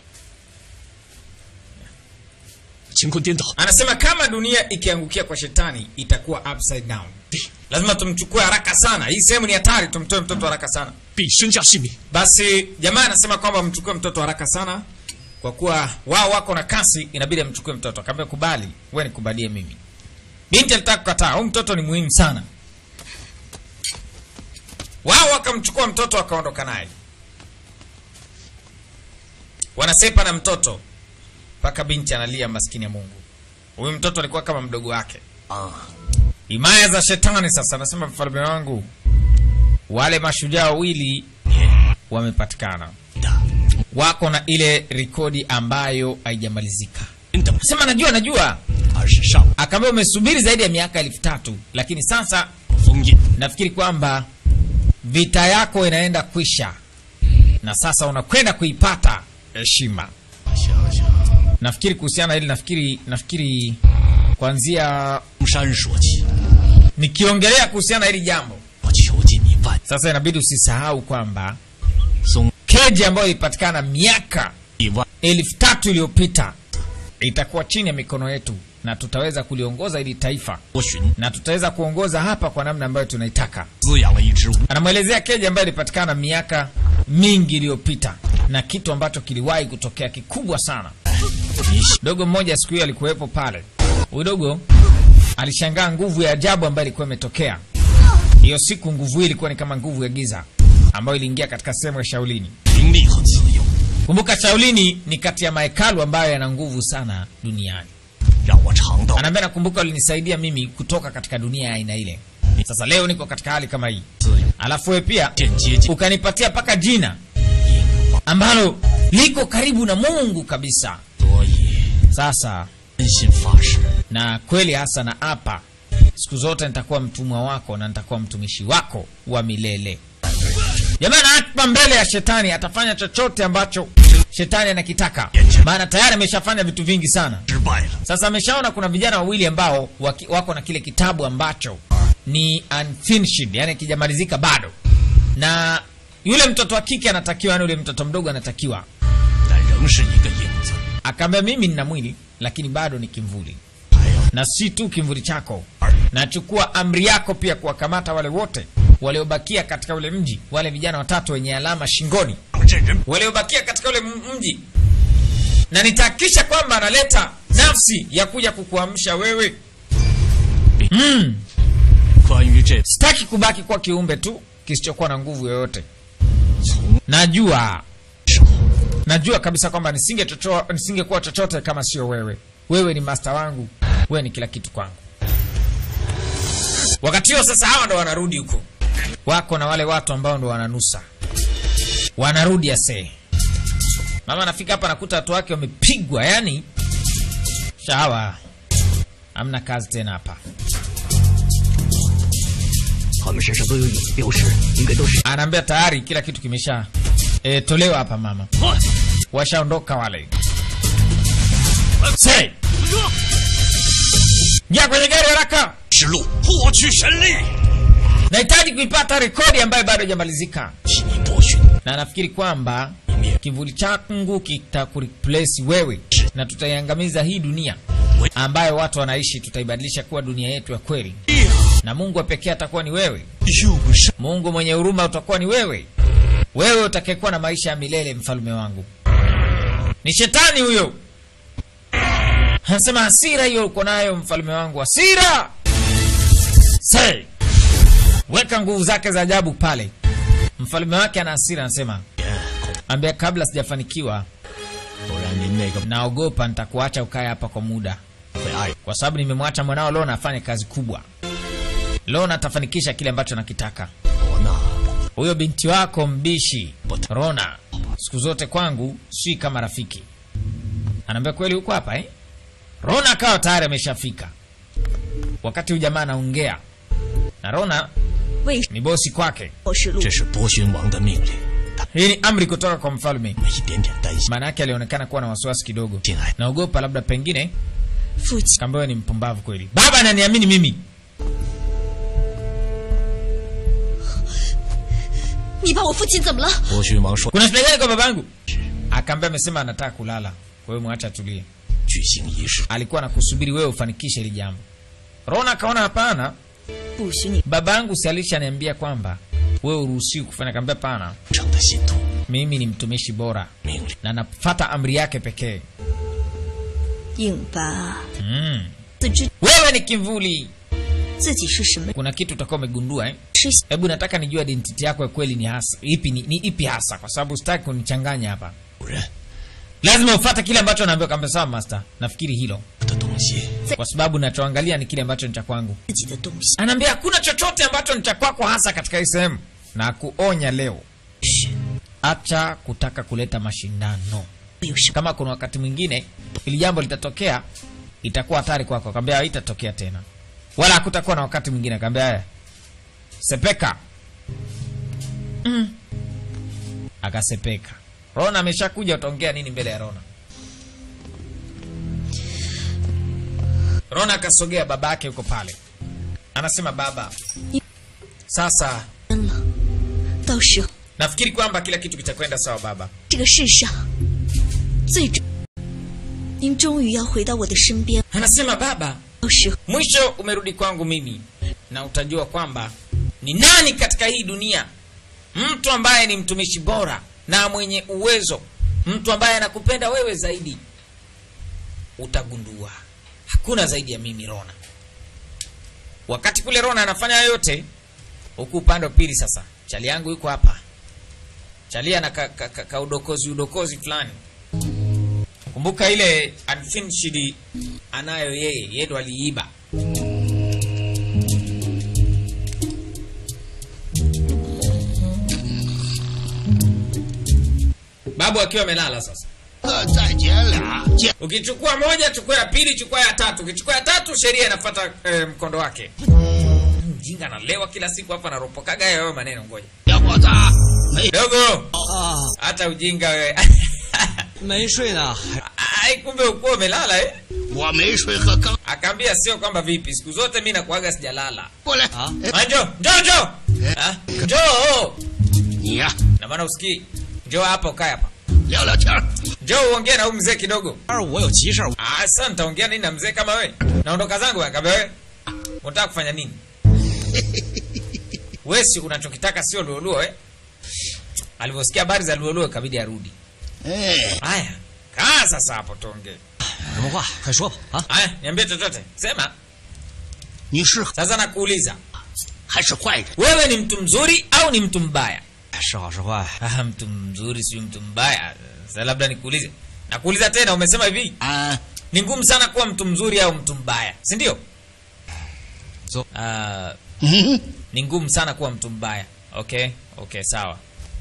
乾坤颠倒， anasema kama dunia ikiangukia kwa shetani itakuwa upside down lazima tumchukue haraka sana hii sehemu ni hatari tumtoe mtoto haraka sana 必身家性命。 basi jamaa anasema kwamba mchukue mtoto haraka sana kwa kuwa wao wako na kasi inabidi amchukue mtoto akaambia kubali we nikubalie mimi binti alitaka kukataa huyu mtoto ni muhimu sana wao wakamchukua mtoto wakaondoka naye wanasepa na mtoto mpaka binti analia maskini ya mungu huyu mtoto alikuwa kama mdogo wake himaya za shetani sasa anasema mfalme wangu wale mashujaa wawili wamepatikana wako na ile rekodi ambayo haijamalizika 真的 sema najua najua 而是上 akaambia umesubiri zaidi ya miaka elfu tatu lakini sasa 封印， nafikiri kwamba vita yako inaenda kwisha na sasa unakwenda kuipata heshima 想想 nafikiri kuhusiana na hili nafikiri nafikiri kuanzia 东山说起， nikiongelea kuhusiana na hili jambo 我求尽你万 sasa inabidi usisahau kwamba 松 keji ambayo ilipatikana miaka 一万 elfu tatu iliyopita itakuwa chini ya mikono yetu na tutaweza kuliongoza hili taifa 多寻， na tutaweza kuongoza hapa kwa namna ambayo tunaitaka 滋养了一支无 anamwelezea keji ambayo ilipatikana miaka mingi iliyopita na kitu ambacho kiliwahi kutokea kikubwa sana dogo mmoja siku hiyo alikuwepo pale huyu dogo alishangaa nguvu ya ajabu ambayo ilikuwa imetokea hiyo siku nguvu hii ilikuwa ni kama nguvu ya giza ambayo iliingia katika sehemu ya shaulini 灵力和自由， kumbuka shaulini ni kati ya mahekalu ambayo yana nguvu sana duniani 让我尝到 anaambia nakumbuka ulinisaidia mimi kutoka katika dunia ya aina ile sasa leo niko katika hali kama hii 自由， alafu we pia 间接近 ukanipatia mpaka jina ambalo liko karibu na mungu kabisa 所以 sasa 真心发誓， na kweli hasa na hapa siku zote nitakuwa mtumwa wako na nitakuwa mtumishi wako wa milele jamani hapa mbele ya shetani atafanya chochote ambacho shetani anakitaka maana tayari ameshafanya vitu vingi sana 失败了， sasa ameshaona kuna vijana wawili ambao waki, wako na kile kitabu ambacho ni unfinished yani kijamalizika bado na yule mtoto wa kike anatakiwa yani yule mtoto mdogo anatakiwa 但仍是一个影子， akaambia mimi nina mwili lakini bado ni kimvuli 还要 na si tu kimvuli chako nachukua amri yako pia kuwakamata wale wote waliobakia katika ule mji wale vijana watatu wenye alama shingoni 让这人 waliobakia katika ule m- mji na nitahakikisha kwamba analeta nafsi ya kuja kukuamsha wewe mm. 关于这 sitaki kubaki kuwa kiumbe tu kisichokuwa na nguvu yoyote najua 时候， najua kabisa kwamba nisinge chocho- nisingekuwa chochote kama sio wewe wewe ni master wangu wewe ni kila kitu kwangu wakati huo sasa hawa ndo wanarudi huko wako na wale watu ambao ndo wananusa wanarudi asee mama anafika hapa nakuta watu wake wamepigwa yani shawa hamna kazi tena hapa 他们身上都有影标识，应该都是 anaambia tayari kila kitu kimesha e, tolewa hapa mama washaondoka wale Say. Ingia kwenye gari haraka. 指路获取神力， Nahitaji kuipata rekodi ambayo bado haijamalizika. 替你拨寻 na nafikiri kwamba kivuli changu kitakureplace wewe na tutaiangamiza hii dunia ambayo watu wanaishi, tutaibadilisha kuwa dunia yetu ya kweli, na Mungu wa pekee atakuwa ni wewe. 又不是 Mungu mwenye huruma utakuwa ni wewe, wewe utakayekuwa na maisha ya milele, mfalme wangu. Ni shetani huyo, anasema hasira hiyo uko nayo mfalme wangu, hasira. Say, weka nguvu zake za ajabu pale. Mfalme wake ana hasira, anasema ambia, kabla sijafanikiwa, 不然您那个 naogopa nitakuacha ukae hapa kwa muda, 会爱 kwa sababu nimemwacha mwanao Lona afanye kazi kubwa. Lona atafanikisha kile ambacho nakitaka. 我呢？ Huyo binti wako mbishi Rona siku zote kwangu si kama rafiki. Anaambia kweli huko hapa eh? Rona akawa tayari ameshafika wakati huyu jamaa anaongea na Rona 为 ni bosi kwake. 我是路这是波旬王的命令，他 Hii ni amri kutoka kwa mfalme. 们一点点担心。 Maana yake alionekana kuwa na wasiwasi kidogo, 进来， naogopa labda pengine 父亲， kamba wewe ni mpumbavu kweli. Baba ananiamini mimi. 你把我父亲怎么了？ 波旬王说 Kuna shida gani kwa babangu? Akaambia amesema anataka kulala, kwa hiyo mwacha tulie. 举行仪式， Alikuwa anakusubiri wewe ufanikishe hili jambo. Rona akaona hapana, 不许你 babangu si alishaniambia kwamba wewe uruhusiwi kufanya. Kaambia pana, 成的信徒 mimi ni mtumishi bora 命令 na nafata amri yake pekee. 硬巴 Mm. 自知 Wewe ni kivuli, 自己是什么 kuna kitu utakuwa umegundua eh? 是 Hebu nataka nijue identity yako ya kweli ni hasa ipi, ni, ni ipi hasa, kwa sababu sitaki kunichanganya hapa. 主人 Lazima ufuate kile ambacho naambiwa. Kaambia sawa master, nafikiri hilo, 的东西， kwa sababu nachoangalia ni kile ambacho ni cha kwangu. 自己的东西。 Anaambia hakuna chochote ambacho ni cha kwako hasa katika hii sehemu, na kuonya leo, acha kutaka kuleta mashindano. 有什么？ Kama kuna wakati mwingine ili jambo litatokea, itakuwa hatari kwako. Akamwambia haitatokea tena, wala hakutakuwa na wakati mwingine. Akamwambia haya, sepeka. Mm. Akasepeka. Rona ameshakuja, utaongea nini mbele ya Rona? Rona akasogea, baba yake yuko pale, anasema baba, sasa 了，到时候 nafikiri kwamba kila kitu kitakwenda sawa baba. 这个世上最终，您终于要回到我的身边。 Anasema baba, 到时候 mwisho umerudi kwangu mimi na utajua kwamba ni nani katika hii dunia mtu ambaye ni mtumishi bora na mwenye uwezo mtu ambaye anakupenda wewe zaidi utagundua hakuna zaidi ya mimi rona wakati kule rona anafanya hayo yote huku upande wa pili sasa chali yangu yuko hapa chali ana ka, ka, ka, ka udokozi udokozi fulani kumbuka ile unfinished anayo yeye yeye ndo aliiba babu akiwa amelala sasa 再捡俩，捡 ukichukua moja chukua ya pili chukua ya tatu ukichukua ya tatu sheria inafuata eh, mkondo wake mjinga analewa kila siku hapa anaropokaga hayo maneno ngoja 小伙子，没 dogo 啊， hata ujinga wewe 没睡呢， ai kumbe ukuwa umelala eh? 我没睡和刚 akaambia sio kwamba vipi siku zote mi nakuaga sijalala 过来啊哎 Ah, njoo njoo njoo Ah, njoo 你呀、 na maana usikii njoo hapa ukae hapa 聊聊天儿 njoo uongee na huyu mzee kidogo 二我有急事儿， ah, sasa nitaongea nini na mzee kama wewe naondoka zangu akaambia wewe unataka kufanya nini wesi unachokitaka sio luoluo eh? alivyosikia habari za luoluo ikabidi arudi 哎， haya kaa sasa hapo tuongee 什么话快说吧啊！ haya niambie chochote sema 你是 sasa nakuuliza 还是坏人？ wewe ni mtu mzuri au ni mtu mbaya 是好是坏？ ah, mtu mzuri sio mtu mbaya sasa labda nikuulize nakuuliza tena umesema hivi 啊， ni ngumu sana kuwa mtu mzuri au mtu mbaya si ndio So- Ah, 嗯， ni ngumu sana kuwa mtu mbaya okay okay sawa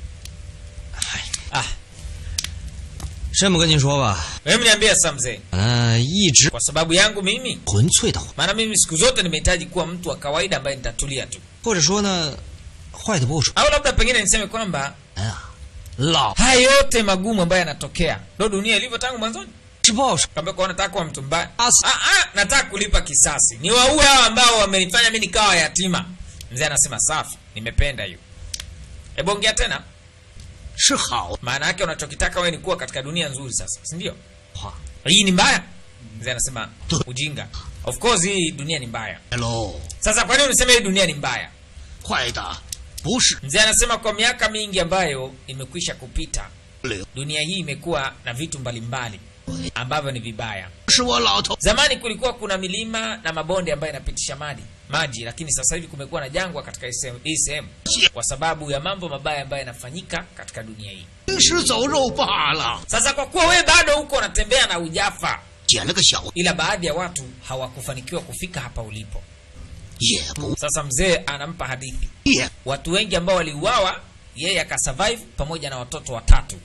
ah 这么跟您说吧， wewe mniambie sasa mzee 嗯、一直 kwa sababu yangu mimi 纯粹的， maana mimi siku zote nimehitaji kuwa mtu wa kawaida ambaye nitatulia tu 或者说呢，坏的不说 au labda pengine niseme kwamba 啊，老 haya yote magumu ambayo yanatokea ndo dunia ilivyo tangu mwanzoni 是报仇。 Kaambia kwa nataka kuwa mtu mbaya. As- Ah, ah, nataka kulipa kisasi. Ni waue hao ambao wamenifanya mimi nikawa yatima. Mzee anasema safi, nimependa hiyo. Hebu ongea tena. 是好 Maana yake unachokitaka wewe ni kuwa katika dunia nzuri sasa, si ndio? Hii ni mbaya? Mzee anasema ujinga. Of course hii dunia ni mbaya. 喽， Sasa kwa nini unasema hii dunia ni mbaya? 坏的不是 Mzee anasema kwa miaka mingi ambayo imekwisha kupita, 流， dunia hii imekuwa na vitu mbalimbali ambavyo ni vibaya. 是我老头。 Zamani kulikuwa kuna milima na mabonde ambayo inapitisha maji maji, lakini sasa hivi kumekuwa na jangwa katika hii sehemu- hii sehemu kwa sababu ya mambo mabaya ambayo yanafanyika katika dunia hii. 行尸走肉罢了， Sasa kwa kuwa wewe bado huko unatembea na ujafa, 捡了个小 ila baadhi ya watu hawakufanikiwa kufika hapa ulipo. 也不 Sasa mzee anampa hadithi, 也 watu wengi ambao waliuawa, yeye akasurvive pamoja na watoto watatu.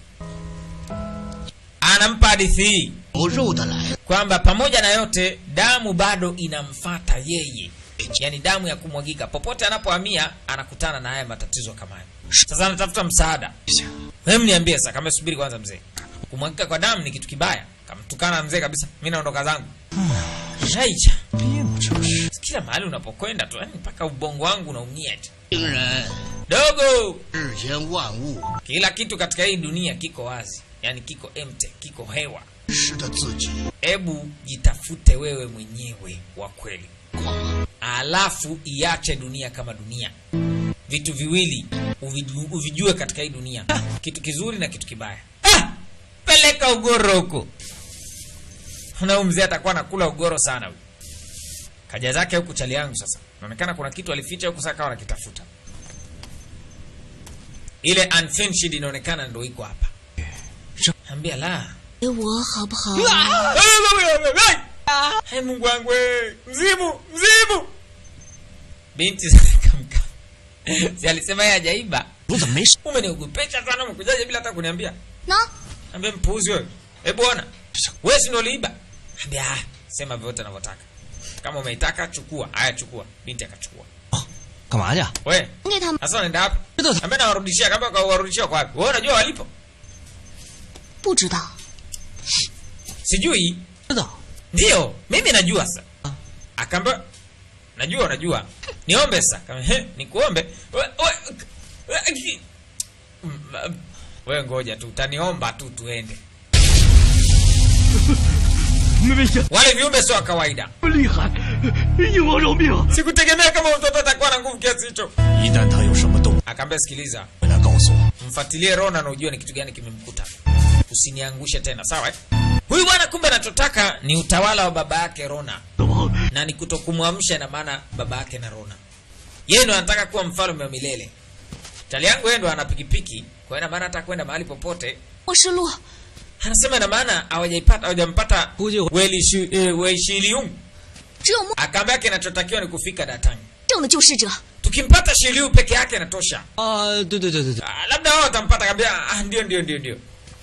Anampa hadithi hii 有肉的来了， kwamba pamoja na yote damu bado inamfata yeye, yaani damu ya kumwagika. Popote anapohamia anakutana na haya matatizo kama haya. Sasa anatafuta msaada. Hem, niambie sasa, kama subiri kwanza mzee, kumwagika kwa damu ni kitu kibaya. Kamtukana mzee kabisa, mimi naondoka zangu. Shaicha, 病这是。 kila mahali unapokwenda tu, yani mpaka ubongo wangu unaumia eti. 病人 Dogo, 世间万物 kila kitu katika hii dunia kiko wazi, yani kiko empty, kiko hewa. 识得自己 Hebu jitafute wewe mwenyewe wa kweli. 寡， alafu iache dunia kama dunia. Vitu viwili uviju- uvijue katika hii dunia, kitu kizuri na kitu kibaya. Ah! Peleka ugoro huko, na huyu mzee atakuwa anakula ugoro sana huyu. Kaja zake huku chali yangu sasa, inaonekana kuna kitu alificha huku, sasa kawa anakitafuta. Ile unfinished inaonekana ndo iko hapa. Ambia la. 给我好不好？ Hai Mungu wangu we. Mzimu, mzimu. Binti zikamka. Si alisema yeye hajaiba. 我怎么没事？ Umeniogopesha sana umekujaje bila hata kuniambia. 喏， Ambia mpuuzi wewe. Hebu ona. Wewe si ndio uliiba? Ambia ah, sema vyote unavyotaka. Kama umeitaka chukua. Haya chukua. Binti akachukua. 干嘛去？ We, 给他们 sasa unaenda wapi? Ndio. Ambia nawarudishia kama kwa warudishia kwa wapi? Wewe unajua walipo? 不知道， Sijui. 知道。 Ndio, mimi najua sasa. Akaamba najua unajua. Niombe sasa. Kama he, nikuombe. We, we, we, ki- Mm, ma- we ngoja tu, utaniomba tu tuende. 没危险， Wale viumbe sio wa kawaida. 厉害，鹰王饶命！ Sikutegemea kama mtoto atakuwa na nguvu kiasi hicho. 一旦他有什么动静， Akaambia sikiliza, 回来告诉我。 mfuatilie Rona na ujue ni kitu gani kimemkuta. Usiniangushe tena, sawa? eh? Huyu bwana kumbe anachotaka ni utawala wa baba yake Rona. 老王， na ni kutokumwamsha na maana baba yake na Rona. Yeye ndo anataka kuwa mfalme wa milele. Chali yangu yeye ndo ana pikipiki, kwa hiyo ina maana hata kwenda mahali popote. 我失路， Anasema ina maana hawajaipata hawajampata Kuji- Weli Shi- eh, Wei Shiliung. 只有梦 Akaambia kinachotakiwa ni kufika Datang. 正的救世者。 Tukimpata Shiliu peke yake inatosha. 啊，对对对对对， Ah, labda wao watampata kaambia ah, ndio ndio ndio ndio.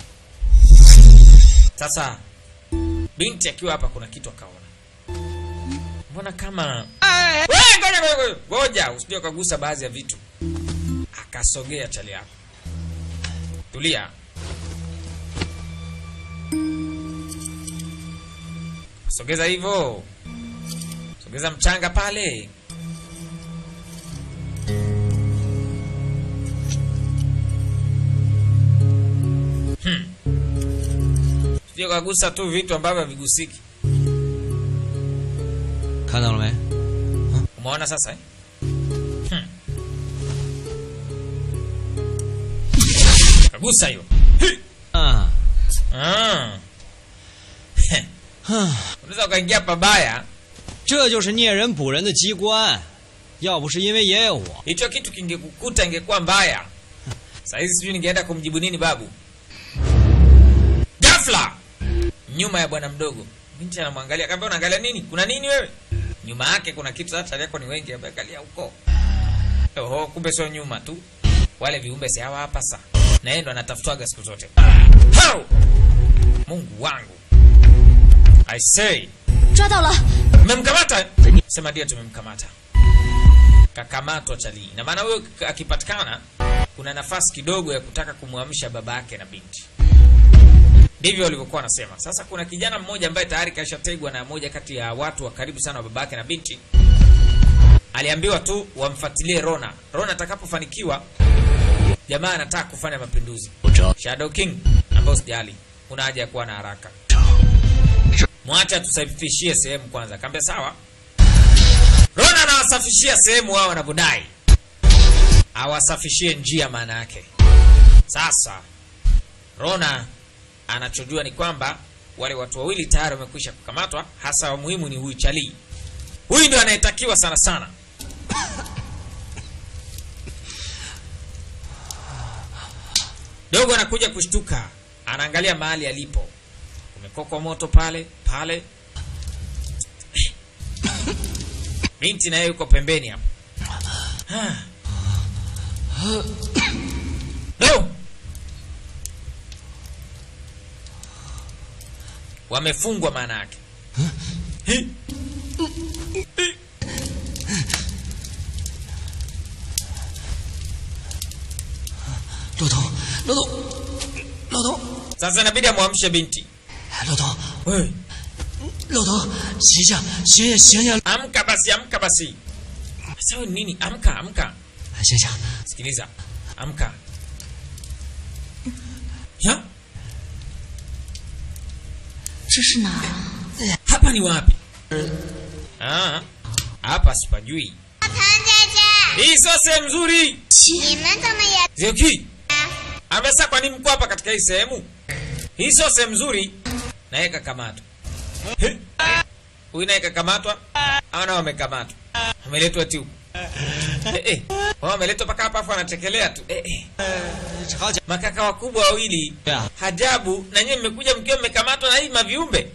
Sasa binti akiwa hapa kuna kitu akaona. Mbona kama Wewe, ngoja ngoja ngoja. ngoja usije ukagusa baadhi ya vitu. Akasogea chali yako. Tulia. Sogeza hivyo. Sogeza mchanga pale. Hmm. Usije ukagusa tu vitu ambavyo havigusiki. 看到了没？ Umeona sasa eh? Hmm. Kagusa hiyo. 啊， Ah. Unaweza ukaingia pabaya. 这就是猎人捕人的机关。要不是因为爷爷我， Hicho kitu kingekukuta ingekuwa mbaya. Saa hizi sijui ningeenda kumjibu nini babu. Ghafla nyuma ya bwana mdogo, binti anamwangalia, akamwambia unaangalia nini? Kuna nini wewe? Nyuma yake kuna kitu, hata yako ni wengi, ameangalia huko. Oho, kumbe sio nyuma tu, wale viumbe si hawa hapa sasa, na yeye ndo anatafutwaga siku zote. Hao! Mungu wangu, I say 抓到了， Mmemkamata? Sema ndio tumemkamata. Kakamatwa chali. Na maana huyo k- akipatikana kuna nafasi kidogo ya kutaka kumwamsha baba yake na binti. ndivyo walivyokuwa wanasema. Sasa kuna kijana mmoja ambaye tayari kashategwa na moja kati ya watu wa karibu sana wa babake na binti, aliambiwa tu wamfuatilie Rona. Rona atakapofanikiwa, jamaa anataka kufanya mapinduzi. Shadow King, ambao sijali, una haja ya kuwa na haraka, mwacha tusafishie sehemu kwanza. Akaambia sawa. Rona anawasafishia sehemu wao wanavyodai, awasafishie njia, maana yake sasa Rona anachojua ni kwamba wale watu wawili tayari wamekwisha kukamatwa, hasa wa muhimu ni huyu Chali. Huyu ndio anayetakiwa sana sana. Dogo anakuja kushtuka, anaangalia mahali alipo, kumekokwa moto pale pale. Binti naye yuko pembeni hapo. No! wamefungwa maana yake Hi. Hi. sasa inabidi amwamshe binti 老头， Wewe, 老头，醒醒，醒醒醒醒， amka basi amka basi sasa wewe ni nini amka amka 醒醒！ sikiliza amka ya 这是哪儿啊？ hapa ni wapi ah, hapa sipajui 唐姐姐， hii sio sehemu nzuri 你们怎么也 Zioki amesa kwa nini mko hapa katika hii sehemu? Hii sio sehemu nzuri. Na yeye kakamatwa. He? Huyu naye kakamatwa au nao wamekamatwa? Ameletwa tu. Eh eh. Wao wameletwa paka hapa afu anachekelea tu. Eh eh. 好家 Makaka wakubwa wawili. Yeah. Hajabu na nyinyi mmekuja mkiwa mmekamatwa na hii maviumbe.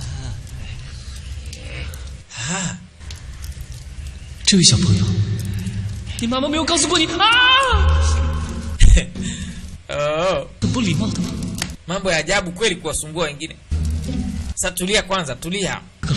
Ah, 这位小朋友，你妈妈没有告诉过你啊？ oh. 很不礼貌的吗？ Mambo ya ajabu kweli kuwasumbua wengine. Sasa tulia kwanza, tulia.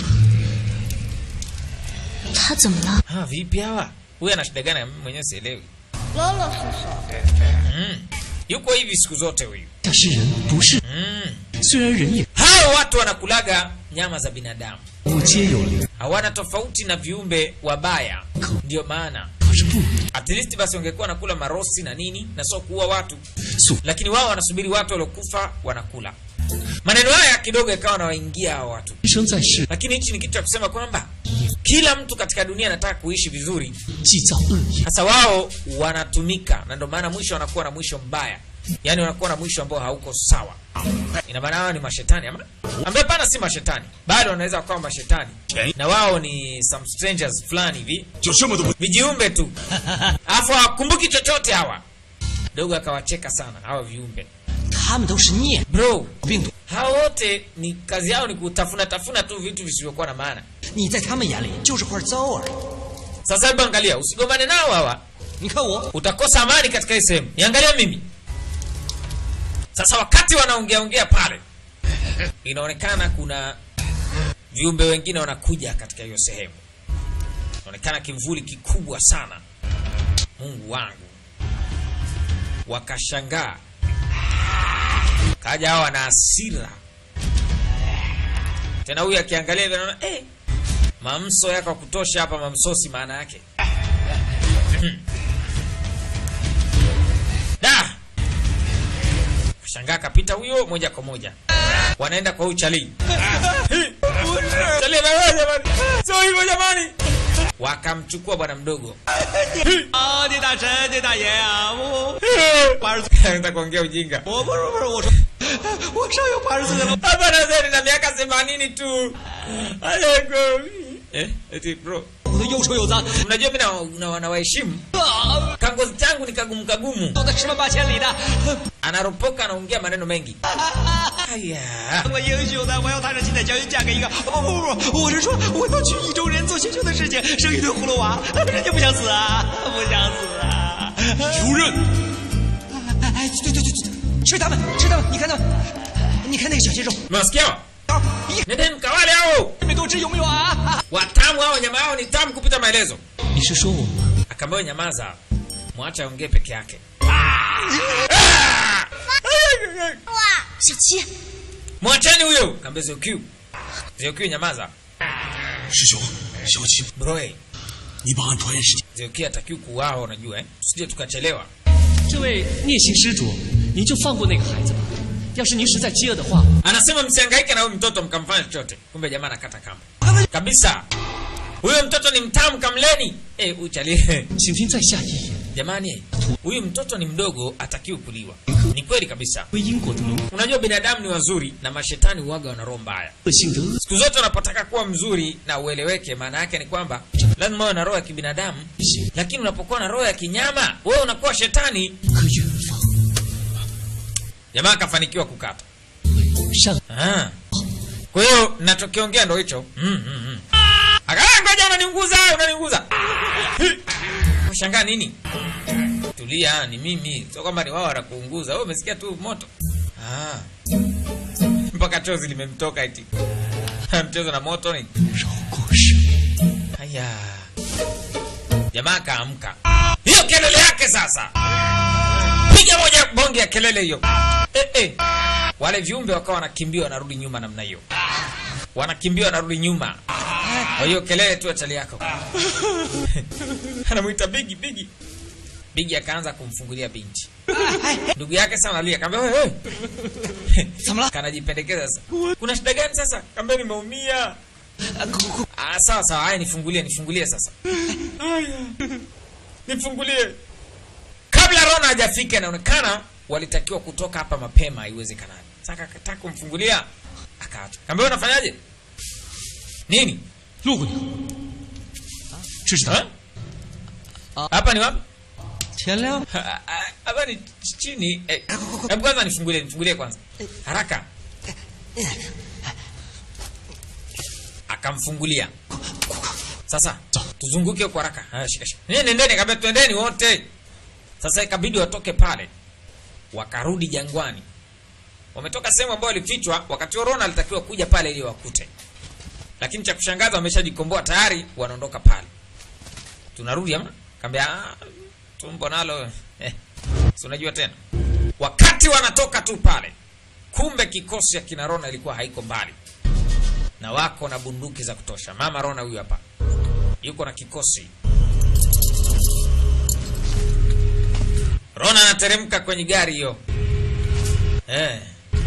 他怎么了？ Ah, vipi hawa? Huyu ana shida gani? Mimi mwenyewe sielewi. 罗罗叔叔， Mm. Yuko hivi siku zote huyu. 他是人，不是。 Mm. 虽然人也 Hao watu wanakulaga nyama za binadamu, 物皆有灵， hawana tofauti na viumbe wabaya. Ndio maana 可是不 at least basi wangekuwa wanakula marosi na nini na sio kuua watu, 素 lakini wao wanasubiri watu waliokufa wanakula. Maneno haya kidogo yakawa nawaingia hao watu, 人生在世， lakini hichi ni kitu cha kusema kwamba kila mtu katika dunia anataka kuishi vizuri. 既造恶业， Sasa wao wanatumika, na ndio maana mwisho wanakuwa na mwisho mbaya, yaani wanakuwa na mwisho ambao hauko sawa. Ina maana hao ni mashetani ama ambaye pana si mashetani, bado wanaweza wakawa mashetani, na wao ni some strangers fulani hivi, 就这么都不 vijiumbe tu, alafu hawakumbuki chochote hawa. Dogo akawacheka sana hawa viumbe. 他们都是孽 Bro, 病毒， hao wote ni kazi yao ni kutafuna tafuna tu vitu visivyokuwa na maana. 你在他们眼里就是块糟耳。 Sasa hebu angalia, usigombane nao hawa, 你看我， utakosa amani katika hii sehemu. Niangalia mimi sasa. Wakati wanaongea ongea pale, inaonekana kuna viumbe wengine wanakuja katika hiyo sehemu. Inaonekana kimvuli kikubwa sana. Mungu wangu, wakashangaa, kaja hawa na hasira tena. Huyu akiangalia hivi anaona eh, mamso yako ya kutosha hapa, mamsosi maana yake da shangaa kapita huyo moja kwa moja wanaenda kwa huyu chali Chali anawewa jamani sio hivyo jamani wakamchukua bwana mdogo 啊，你大神，你大爷啊！我 anaenda kuongea ujinga 我不是不是，我说我上有八十岁了， hapa nazeni na miaka themanini tu Aleko. eh, eti bro 我都又臭又脏， mnajua mi na- na- nawaheshimu 啊， kangozi changu ni kagumu kagumu 走的十万八千里的， anaropoka anaongea maneno mengi haya 我英雄的，我要踏上七彩祥云嫁给一个不不不，我是说我要去意中人做学球的事情，生一对葫芦娃，人家不想死啊，不想死啊！ 主任， 哎哎，对对对对，是他们，是他们，你看他们，你看那个小鲜肉， mnasikia 啊，一 nendeni mkawale hao 没多吃有没有啊？ watamu hao nyama yao ni tamu kupita maelezo 你是说我吗？ akaambiwa nyamaza mwache aongee peke yake 小七， mwacheni huyo kaambia Zeokyu Zeokyu nyamaza 师兄，小七， broe 你把俺传时间。 Zeokyu atakiwa kuuawa unajua eh tusije tukachelewa 这位聂行施主，您就放过那个孩子吧。要是您实在饥饿的话， anasema msihangaike na huyu mtoto mkamfanya chochote kumbe jamaa anakata kamba kabisa huyo mtoto ni mtamu kamleni eh uchalie 请听在下一言。 jamani huyu mtoto ni mdogo atakiwa kuliwa ni kweli kabisa 为因果的轮 unajua binadamu ni wazuri na mashetani uwaga wana roho mbaya 恶性的恶 siku zote unapotaka kuwa mzuri na ueleweke maana yake ni kwamba lazima uwe na roho ya kibinadamu 行， lakini unapokuwa na roho ya kinyama wewe unakuwa shetani 可远方 jamaa akafanikiwa kukata 善 Ah. kwa hiyo nachokiongea ndo hicho mm, mm, mm. Akawa, ngoja unaniunguza unaniunguza shangaa nini tulia ni mimi sio kwamba ni wao wanakuunguza wewe umesikia tu moto ah. mpaka chozi limemtoka eti mchezo na moto ni 饶过生。 haya jamaa akaamka hiyo kelele yake sasa piga moja bonge ya kelele hiyo eh, eh. wale viumbe wakawa wanakimbia wanarudi nyuma namna hiyo wanakimbia wanarudi nyuma kwa hiyo kelele tu achali yako anamwita bigi bigi bigi akaanza kumfungulia binti ndugu yake sana alia kaambia wewe kanajipendekeza sasa kuna shida gani sasa kaambia nimeumia Ah, sawa sawa, haya nifungulie, nifungulie sasa. Haya. Nifungulie. Kabla Rona hajafika inaonekana walitakiwa kutoka hapa mapema iwezekanavyo. Sasa akataka kumfungulia akaacha. Kaambia unafanyaje? Nini? 路过你，这是 Ha? Hapa ni wapi? 天亮。 Ha- ha- Hapa ni ch- chini. Eh, Hebu kwanza nifungulie, nifungulie kwanza. Haraka. Akamfungulia. Sasa tuzunguke kwa haraka. Haya, shika shika. Nini nendeni kabla twendeni wote. Sasa ikabidi watoke pale. Wakarudi jangwani. Wametoka sehemu ambayo walifichwa wakati huo Rona alitakiwa kuja pale ili wakute. Lakini cha kushangaza wameshajikomboa tayari wanaondoka pale. Tunarudi ama? Kaambia "Ah, tumbo nalo eh, si unajua tena. Wakati wanatoka tu pale, kumbe kikosi ya kina Rona ilikuwa haiko mbali na wako na bunduki za kutosha. Mama Rona huyu hapa yuko na kikosi. Rona anateremka kwenye gari hiyo eh.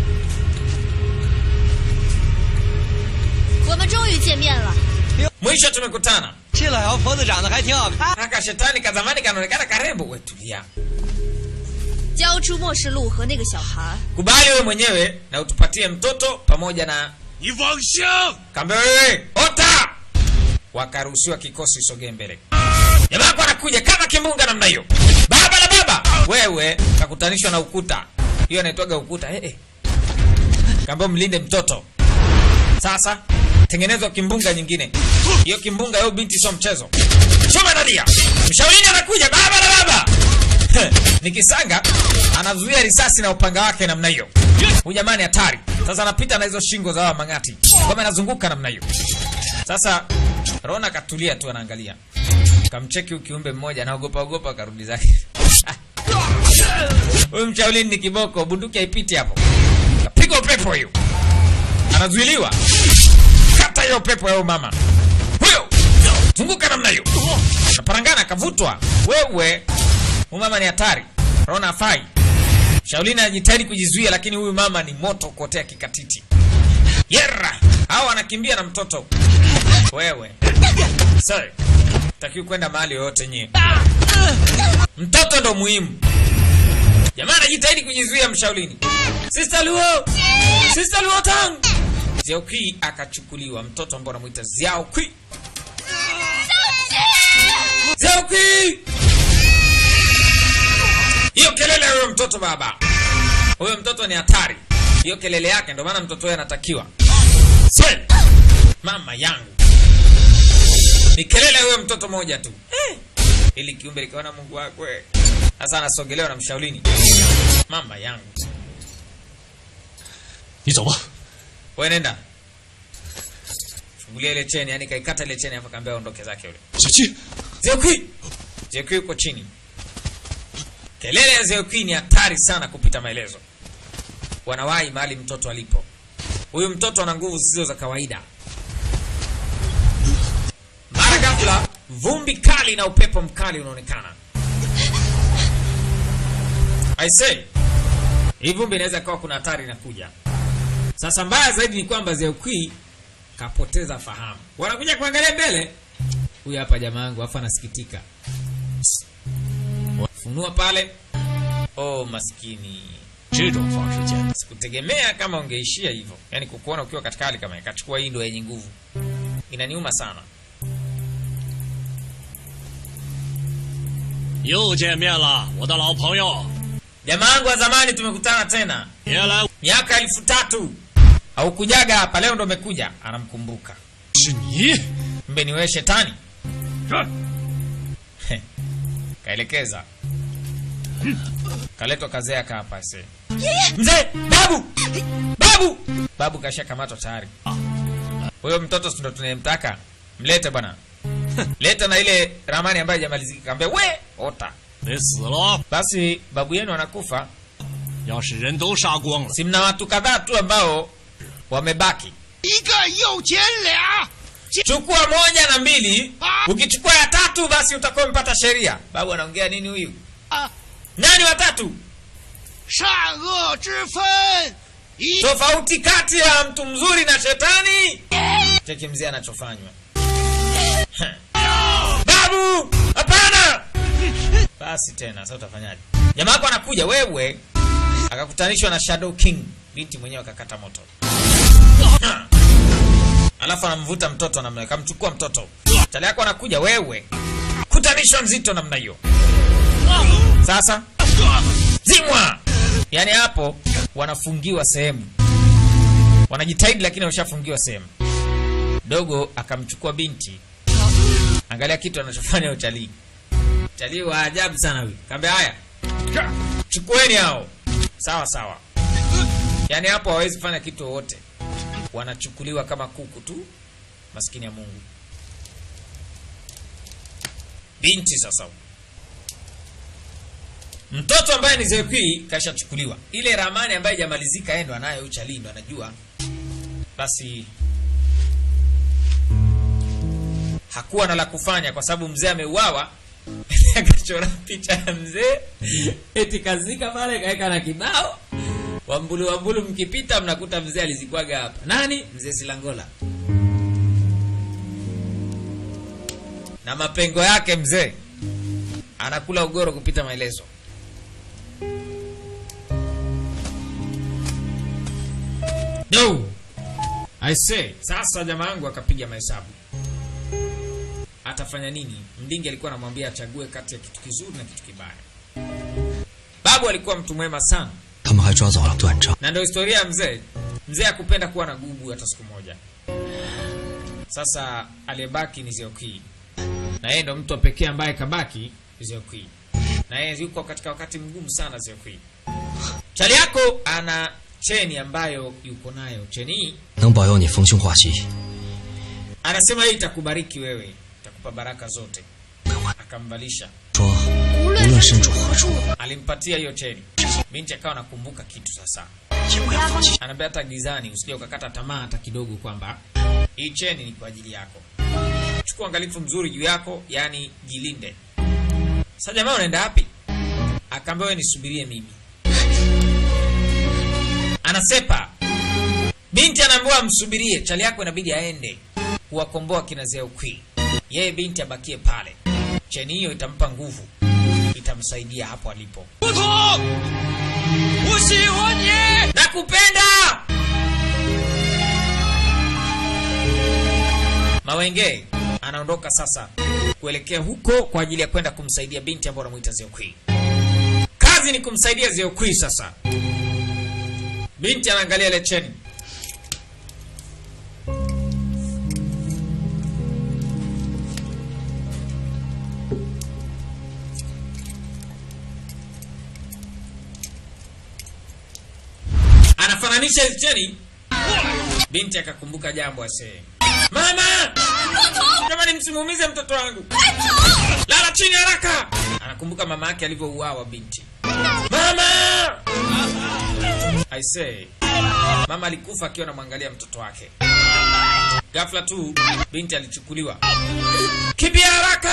我们终于见面了。 Mwisho tumekutana. 这老妖婆子长得还挺好看。 Haka shetani ka zamani kanaonekana karembo. We tulia, 交出末世录和那个小孩， kubali wewe mwenyewe na utupatie mtoto pamoja na 你妄想！ Kaambia wewe ota, wakaruhusiwa kikosi sogee mbele. Jamaa wako anakuja kama kimbunga namna hiyo, baba la baba, wewe kakutanishwa na ukuta. Hiyo inaitwaga ukuta eh, eh. Kaambia mlinde mtoto. Sasa tengenezwa kimbunga nyingine. Hiyo kimbunga yao binti sio mchezo. Choma nalia. Mshauri anakuja baba la baba. Ni kisanga anazuia risasi na upanga wake namna hiyo. Huyu jamani hatari. Sasa anapita na hizo shingo za hawa mang'ati. Kama anazunguka namna hiyo. Sasa Rona katulia tu anaangalia. Kamcheki huyu kiumbe mmoja anaogopa ogopa karudi zake. Huyu mchaulini ni kiboko, bunduki haipiti hapo. Kapigwa upepo hiyo. Anazuiliwa. Kata hiyo pepo ya huyo mama. Huyo. Zunguka namna hiyo. Naparangana kavutwa. Wewe. Huyu mama ni hatari. Rona afai. Shaulina anajitahidi kujizuia lakini huyu mama ni moto kuotea kikatiti. Yerra! Hao wanakimbia na mtoto. Wewe. Sasa takiwa kwenda mahali yoyote nyie. Mtoto ndo muhimu. Jamaa anajitahidi kujizuia mshaulini. Sister Luo! Sister Luo Tang! Xiao Kui akachukuliwa mtoto ambao anamuita Xiao Kui. Xiao Kui! Hiyo kelele ya huyo mtoto baba. Huyo mtoto ni hatari. Hiyo kelele yake ndio maana mtoto huyo anatakiwa. Swe! Mama yangu. Ni kelele ya huyo mtoto moja tu. Eh. Ili kiumbe likaona Mungu wakwe. Sasa anasogelewa na mshaulini. Mama yangu. 你走吧。 Wewe nenda. Fungulia ile cheni, yani kaikata ile cheni hapo kaambia aondoke zake yule. 小七， Zeokui. Zeokui yuko chini. Kelele ya Zeokui ni hatari sana kupita maelezo. Wanawahi mahali mtoto alipo. huyu mtoto ana nguvu zisizo za kawaida. Mara ghafla vumbi kali na upepo mkali unaonekana. I say, hii vumbi inaweza kawa kuna hatari inakuja. Sasa mbaya zaidi ni kwamba Zeukui kapoteza fahamu. Wanakuja kuangalia mbele, huyu hapa jamaa yangu, afu anasikitika. Funua pale. Oh, maskini. 这种方式简单。 Sikutegemea kama ungeishia hivyo, yaani kukuona ukiwa katika hali kama hii. Kachukua hii ndo yenye nguvu, inaniuma sana. 又见面了，我的老朋友。 Jamaa yangu wa zamani, tumekutana tena 别来， miaka elfu tatu haukujaga hapa, leo ndo umekuja. Anamkumbuka 是你。 mbe ni wewe shetani. 是 Kaelekeza, kaletwa kazea hapa se mzee, babu, babu, babu kashakamatwa tayari. Huyo mtoto si ndo tunayemtaka, mlete bwana, leta na ile ramani ambayo haijamalizika. Kaambia we ota 得死了。 basi, babu yenu anakufa. 要是人都杀光了， Si mna watu kadhaa tu ambao wamebaki. 一个又捡俩， Chukua moja na mbili, ukichukua ya tatu basi utakuwa umepata sheria. Babu anaongea nini huyu? 啊， Nani watatu? 善恶之分，一 Tofauti kati ya mtu mzuri na shetani. Cheki mzee anachofanywa. Babu, hapana. Basi tena sasa utafanyaje? Jamaa wako anakuja wewe, akakutanishwa na Shadow King, binti mwenyewe akakata moto. Alafu anamvuta mtoto namna hiyo, kamchukua mtoto. Chali yako anakuja wewe, kutanishwa nzito namna hiyo. Sasa zimwa, yaani hapo wanafungiwa sehemu, wanajitahidi lakini washafungiwa sehemu. Dogo akamchukua binti, angalia kitu anachofanya utalii. Utalii wa ajabu sana huyu. Kaambia haya, chukueni hao. Sawa sawa, yaani hapo hawezi kufanya kitu wowote, wanachukuliwa kama kuku tu. Maskini ya Mungu, binti sasa mtoto ambaye ni Zekui kashachukuliwa. Ile ramani ambayo haijamalizika yeye ndo anayo, uchali ndo anajua. Basi hakuwa na la kufanya kwa sababu mzee ameuawa. Akachora picha ya mzee eti kazika pale, kaweka na kibao wambulu wambulu, mkipita mnakuta mzee alizikwaga hapa. Nani? Mzee Silangola na mapengo yake. Mzee anakula ugoro kupita maelezo. No. I say, sasa jamaa yangu akapiga mahesabu. Atafanya nini? Mdingi alikuwa anamwambia achague kati ya kitu kizuri na kitu kibaya. Babu alikuwa mtu mwema sana. 他们还抓走了段章。 Na ndio historia ya mzee. Mzee akupenda kuwa na gubu hata siku moja. Sasa aliyebaki ni Zeoki. Na yeye ndo mtu wa pekee ambaye kabaki Zeoki. Na yeye yuko katika wakati mgumu sana Zeoki. Chali yako ana cheni ambayo yuko nayo. Cheni hii 能保佑你逢凶化吉。 anasema hii itakubariki wewe, itakupa baraka zote. Akamvalisha, 说无论身处何处， alimpatia hiyo cheni. Binti akawa nakumbuka kitu sasa, 也不要放弃。 anaambia hata gizani usije ukakata tamaa hata kidogo, kwamba hii cheni ni kwa ajili yako. Chukua angalifu mzuri juu yako, yani jilinde. Sasa jamaa, unaenda wapi? Akaambia wewe nisubirie mimi. Anasepa. Binti anaambiwa msubirie, chali yako inabidi aende kuwakomboa kina Zeukwi. Yeye binti abakie pale. Cheni hiyo itampa nguvu, itamsaidia hapo alipo. 不同，我喜欢你。 Nakupenda Mawenge anaondoka sasa kuelekea huko kwa ajili ya kwenda kumsaidia binti ambayo anamuita Zeokwi. Kazi ni kumsaidia Zeokwi sasa. Binti anaangalia ile cheni. Anafananisha hizi cheni. Binti akakumbuka jambo asee. Mama! Jamani msimuumize mtoto wangu. Lala chini haraka. Anakumbuka mama yake alivyouawa binti. Mama! I say. Mama alikufa akiwa anamwangalia mtoto wake. Ghafla tu binti alichukuliwa. Kimbia haraka!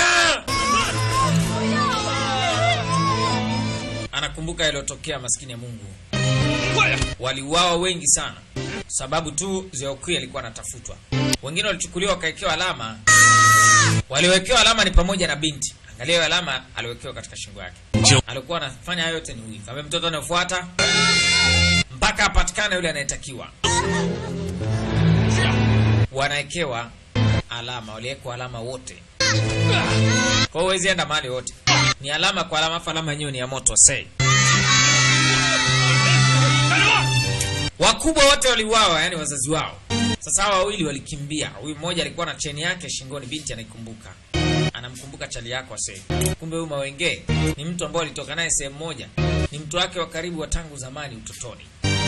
Anakumbuka yaliyotokea maskini ya Mungu. Waliuawa wengi sana sababu tu Zeokui alikuwa anatafutwa. Wengine walichukuliwa wakawekewa alama. Waliowekewa alama ni pamoja na binti. Angalia hiyo alama aliwekewa katika shingo yake. Alikuwa anafanya hayo yote ni huyu. Kama mtoto anayefuata mpaka apatikane yule anayetakiwa. Wanawekewa alama, waliwekwa alama wote. Kwa hiyo huwezi enda mahali wote. Ni alama kwa alama, afu alama yenyewe ni ya moto sei. Wakubwa wote waliuawa, yani wazazi wao. Sasa hawa wawili walikimbia. Huyu mmoja alikuwa na cheni yake shingoni, binti anaikumbuka, anamkumbuka chali yako ase. Kumbe huyu Mawenge ni mtu ambaye alitoka naye sehemu moja, ni mtu wake wa karibu wa tangu zamani utotoni.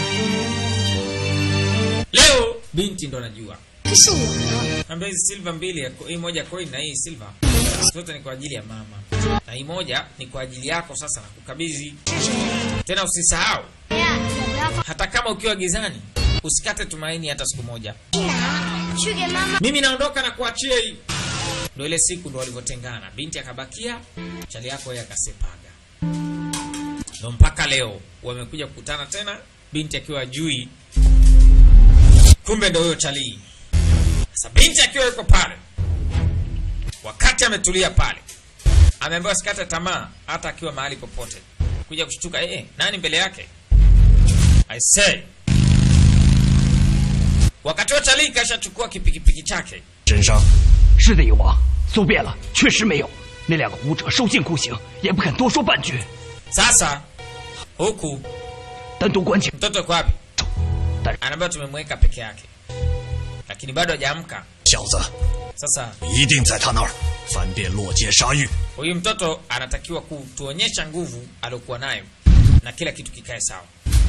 Leo binti ndo anajua 可是我呢？ Ambia hizi silver mbili, ya- hii moja coin na hii silver zote ni kwa ajili ya mama, na hii moja ni kwa ajili yako. Sasa nakukabidhi tena, usisahau hata kama ukiwa gizani, usikate tumaini hata siku moja. 去给妈妈。 Mimi naondoka na kuachia hii. Ndo ile siku ndo walivyotengana, binti akabakia, chali yako yeye akasepaga. Ndo mpaka leo wamekuja kukutana tena, binti akiwa jui, kumbe ndo huyo chali. Sasa binti akiwa yuko pale, wakati ametulia pale, ameambiwa sikate tamaa, hata akiwa mahali popote. Kuja kushtuka, eh, nani mbele yake? I say wakati wa chali kashachukua kipikipiki chake 身上是的，有王，搜遍了，确实没有。那两个武者受尽酷刑，也不肯多说半句， Sasa huku 单独关起。 mtoto yuko wapi? Dar- Anaambiwa tumemweka peke yake, lakini bado hajaamka. 小子 Sasa 一定在他那儿翻遍落街杀狱。 huyu mtoto anatakiwa kutuonyesha nguvu aliyokuwa nayo na kila kitu kikae sawa.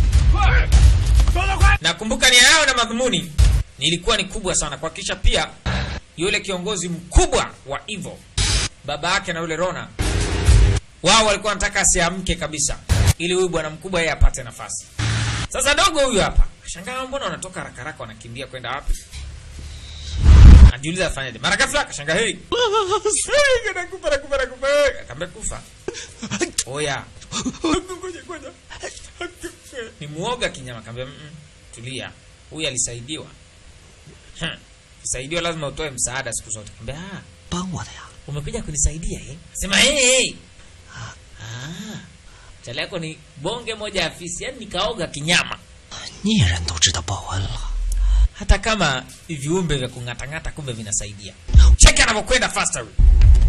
Nakumbuka nia yao na madhumuni nilikuwa ni kubwa sana, kuhakikisha pia yule kiongozi mkubwa wa Evo, baba yake na yule Rona, wao walikuwa wanataka asiamke kabisa, ili huyu bwana mkubwa yeye apate nafasi. Sasa dogo huyu hapa shangaa, mbona wanatoka haraka haraka, wanakimbia kwenda wapi? Anajiuliza afanyaje. Mara ghafla akashangaa, hey, Hey, nakufa nakufa nakufa. Akaambia kufa. Oya. Ngoja ngoja. Ni muoga kinyama akaambia mm, -mm, tulia. Huyu alisaidiwa. Hmm. Kusaidiwa lazima utoe msaada siku zote. Akaambia ah, 帮我的呀， umekuja kunisaidia eh? Sema hey, hey. Ah. Chale yako ni bonge moja ya fisi, yani nikaoga kinyama. 猎人都知道报恩了。 hata kama viumbe vya kung'atang'ata kumbe vinasaidia. Cheki anavyokwenda faster huyu.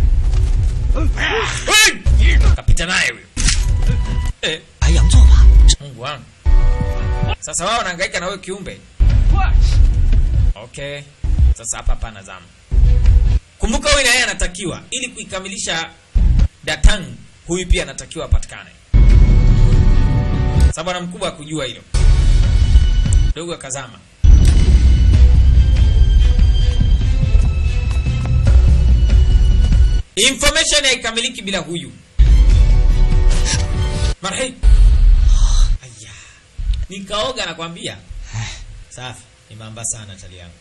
Hey! Kapita naye huyu. Eh, 白羊座吧， Mungu wangu. Sasa wao wanahangaika na wewe kiumbe. Okay. Sasa hapa hapa nazama. Kumbuka huyu na yeye anatakiwa ili kuikamilisha Datang, huyu pia anatakiwa apatikane. Sababu bwana mkubwa akujua hilo. Dogo akazama. Information haikamiliki bila huyu. Marhei. Aya. Nikaoga nakwambia. Safi. Nimeamba sana chali yangu.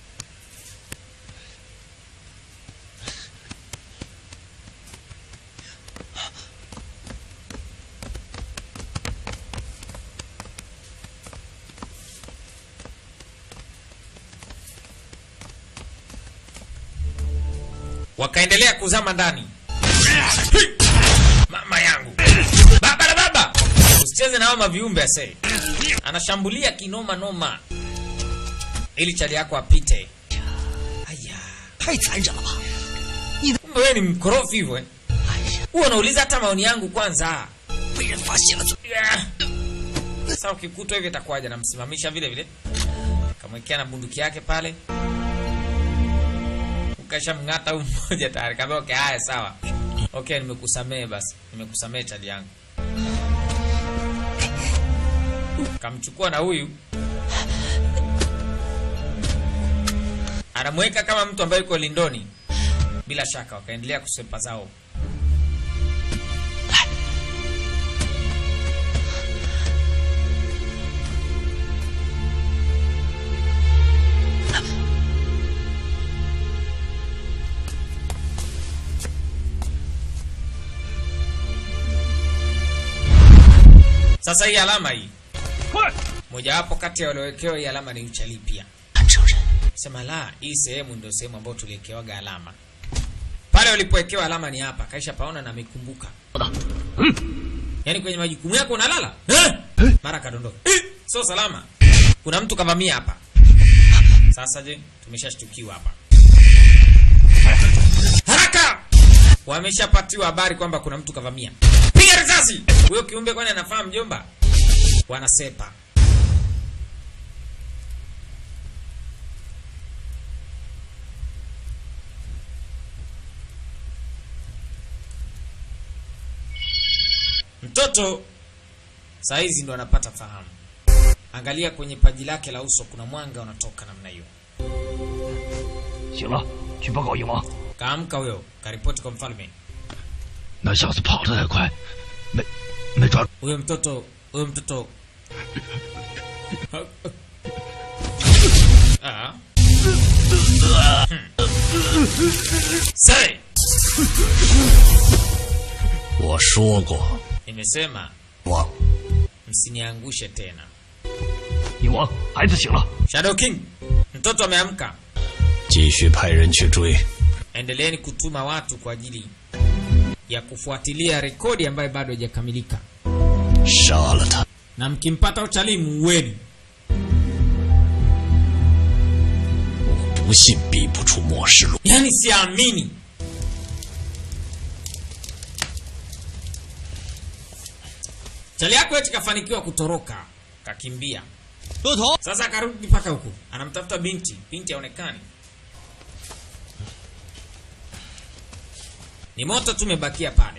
Wakaendelea kuzama ndani. Mama yangu. Baba na baba. Usicheze na hao maviumbe ase. Anashambulia kinoma noma. Ili chali yako apite. Aya. 太残忍了吧！ Kumbe wewe ni mkorofi hivyo eh? Huwa unauliza hata maoni yangu kwanza. 被人发现了怎么？ Yeah. Sasa ukikutwa hivi itakuwaje? Namsimamisha vile vile, kamwekea na bunduki yake pale, ukashamng'ata huyu mmoja tayari. Kaambia okay, haya sawa, okay, nimekusamehe basi, nimekusamehe chali yangu. Kamchukua na huyu anamweka kama mtu ambaye yuko lindoni. Bila shaka wakaendelea kusepa zao. Sasa hii alama hii, mojawapo kati ya waliowekewa hii alama ni uchali pia. 看成人， Sema la, hii sehemu ndio sehemu ambayo tuliwekewaga alama. Pale walipowekewa alama ni hapa, kaisha paona na amekumbuka. Yaani kwenye majukumu yako unalala eh? Mara kadondoka eh? Sio salama, kuna mtu kavamia hapa. Sasa je, tumeshashtukiwa hapa. Haraka! Wameshapatiwa habari kwamba kuna mtu kavamia. Piga risasi! Huyo kiumbe kwani anafahamu mjomba? Wanasepa. Mtoto saa hizi ndo anapata fahamu. Angalia kwenye paji lake la uso, kuna mwanga unatoka namna hiyo. 醒了，去报告鹰王。 Kaamka huyo, karipoti kwa mfalme. 那小子跑得太快，没没抓住。 Huyo mtoto, huyo mtoto Ah. Hmm. Say, 我说过， nimesema 王 msiniangushe tena. 鹰王，孩子醒了。 Shadow King, mtoto ameamka. 继续派人去追。 Endeleeni kutuma watu kwa ajili ya kufuatilia rekodi ambayo bado haijakamilika, 杀了他！ na mkimpata utalii muueni. 不信逼不出末世路。 Yaani siamini. Chali yako eti kafanikiwa kutoroka, kakimbia. 骆驼， Sasa akarudi mpaka huku, anamtafuta binti, binti haonekani. Ni moto tu umebakia pale.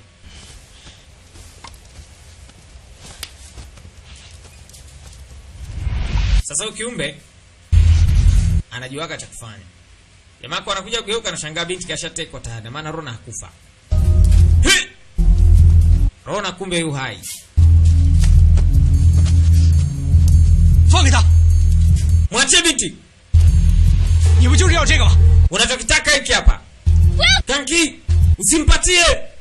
Sasa huyu kiumbe anajuaga cha kufanya. Jamaa kwa anakuja kugeuka, anashangaa binti kashatekwa tayari, maana Rona hakufa. He! Rona kumbe yu hai. 放给他！ Mwachie binti. 你不就是要这个吗？ Unachokitaka hiki hapa. Kanki, usimpatie.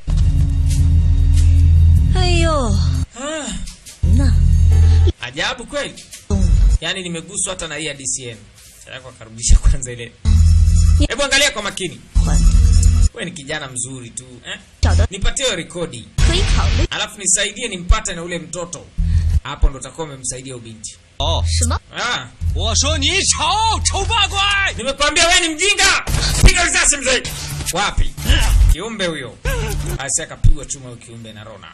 哎呦， Ah, 那 ajabu kweli. 动物 Yaani nimeguswa hata na hii ya DCM. Sasa akarudisha kwanza ile. Hebu angalia kwa makini. 环 Wewe ni kijana mzuri tu, eh? 找到 Nipatie hiyo rekodi. 可以考虑 Alafu nisaidie nimpate na ule mtoto. Hapo ndo utakuwa umemsaidia ubinti. 哦， 什么？ Ah, 我说你丑，丑八怪！ nimekwambia wewe ni mjinga. Piga risasi mzee. Wapi? Kiumbe huyo. Asi akapigwa chuma huyo kiumbe na Rona.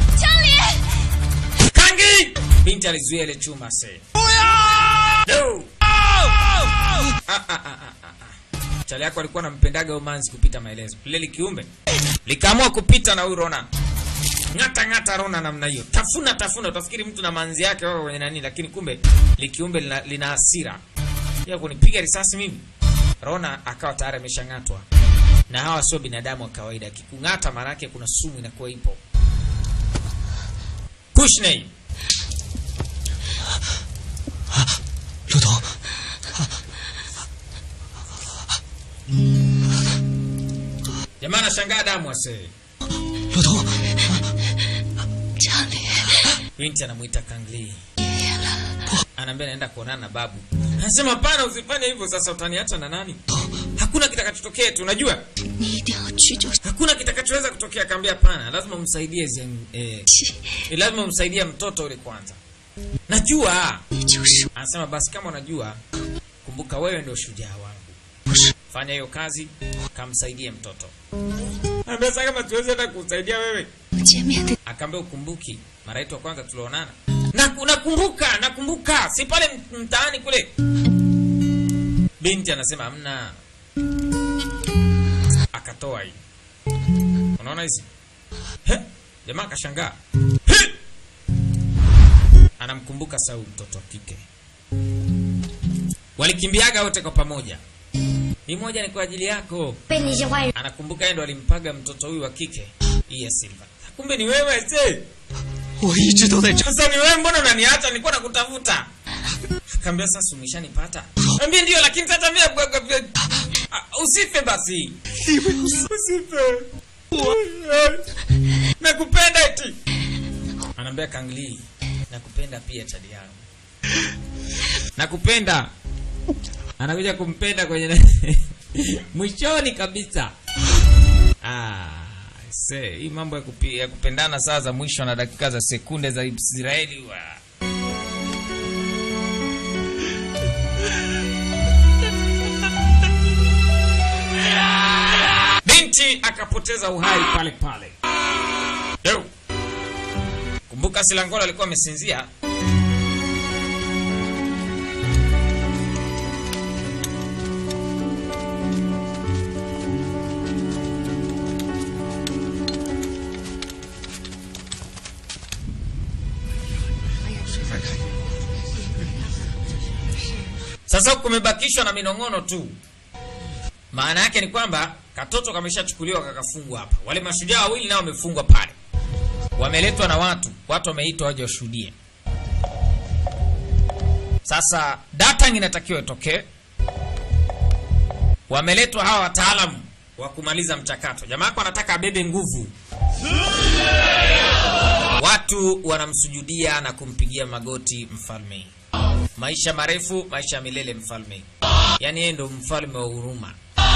Kangi! Binti alizuia ile chuma se. No! Ah, ah, ah, ah, ah, ah. Chali yako alikuwa anampendaga umanzi kupita maelezo. Lile kiumbe likaamua kupita na huyu Rona. Ng'ata ng'ata Rona namna hiyo. Tafuna tafuna utafikiri mtu na manzi yake wako kwenye nani lakini kumbe likiumbe lina, lina hasira. Ya kunipiga risasi mimi. Rona akawa tayari ameshang'atwa. Na hawa sio binadamu wa kawaida. Kikung'ata maana yake kuna sumu inakuwa ipo. Kushney. 骆驼， Jamaa anashangaa damu ase. 骆驼， 家里 Binti anamuita Kangli. Anaambia naenda kuonana na babu. Anasema hapana, usifanye hivyo sasa utaniacha na nani? Hakuna kitakachotokea tu, unajua? 你一定要去就 Hakuna kitakachoweza kutokea. Akaambia hapana, lazima umsaidie Zen, eh, 去， eh, lazima umsaidie mtoto yule kwanza. Najua. 你就是 Anasema basi kama unajua, kumbuka wewe ndio shujaa wangu. Fanya hiyo kazi, kamsaidie mtoto. Anambia sasa kama tuweze hata kusaidia wewe. 见面的 Akaambia ukumbuki mara yetu ya kwanza tulionana. Na nakumbuka, nakumbuka. Si pale m- mtaani kule. Binti anasema hamna. Akatoa hii. Unaona hizi? He? Jamaa akashangaa. He! Anamkumbuka Saul mtoto wa kike. Walikimbiaga wote kwa pamoja. Hii moja ni kwa ajili yako. 被那些坏人 Anakumbuka yeye ndo alimpaga mtoto huyu wa kike. Hii ya Silva. Kumbe ni wewe je? 我一直都在找。 Sasa ni wewe mbona unaniacha? Nilikuwa nakutafuta. Akaambia sasa umeshanipata. Ambia ndio lakini sasa mimi Ah, usife basi. Usife. Nakupenda eti. Anaambia Kangli. nakupenda pia chadi yangu nakupenda anakuja kumpenda kwenye na- mwishoni kabisa ah, se hii mambo ya, kupi, ya kupendana saa za mwisho na dakika za sekunde za israeli wa. binti akapoteza uhai pale pale Yo. kumbuka silangola alikuwa amesinzia sasa huku kumebakishwa na minong'ono tu maana yake ni kwamba katoto kameshachukuliwa kakafungwa hapa wale mashujaa wawili nao wamefungwa pale wameletwa na watu watu wameitwa waje washuhudie sasa datang inatakiwa itokee wameletwa hawa wataalamu wa kumaliza mchakato jamaa yako anataka abebe nguvu watu wanamsujudia na kumpigia magoti mfalme maisha marefu maisha ya milele mfalme yaani yeye ndo mfalme wa huruma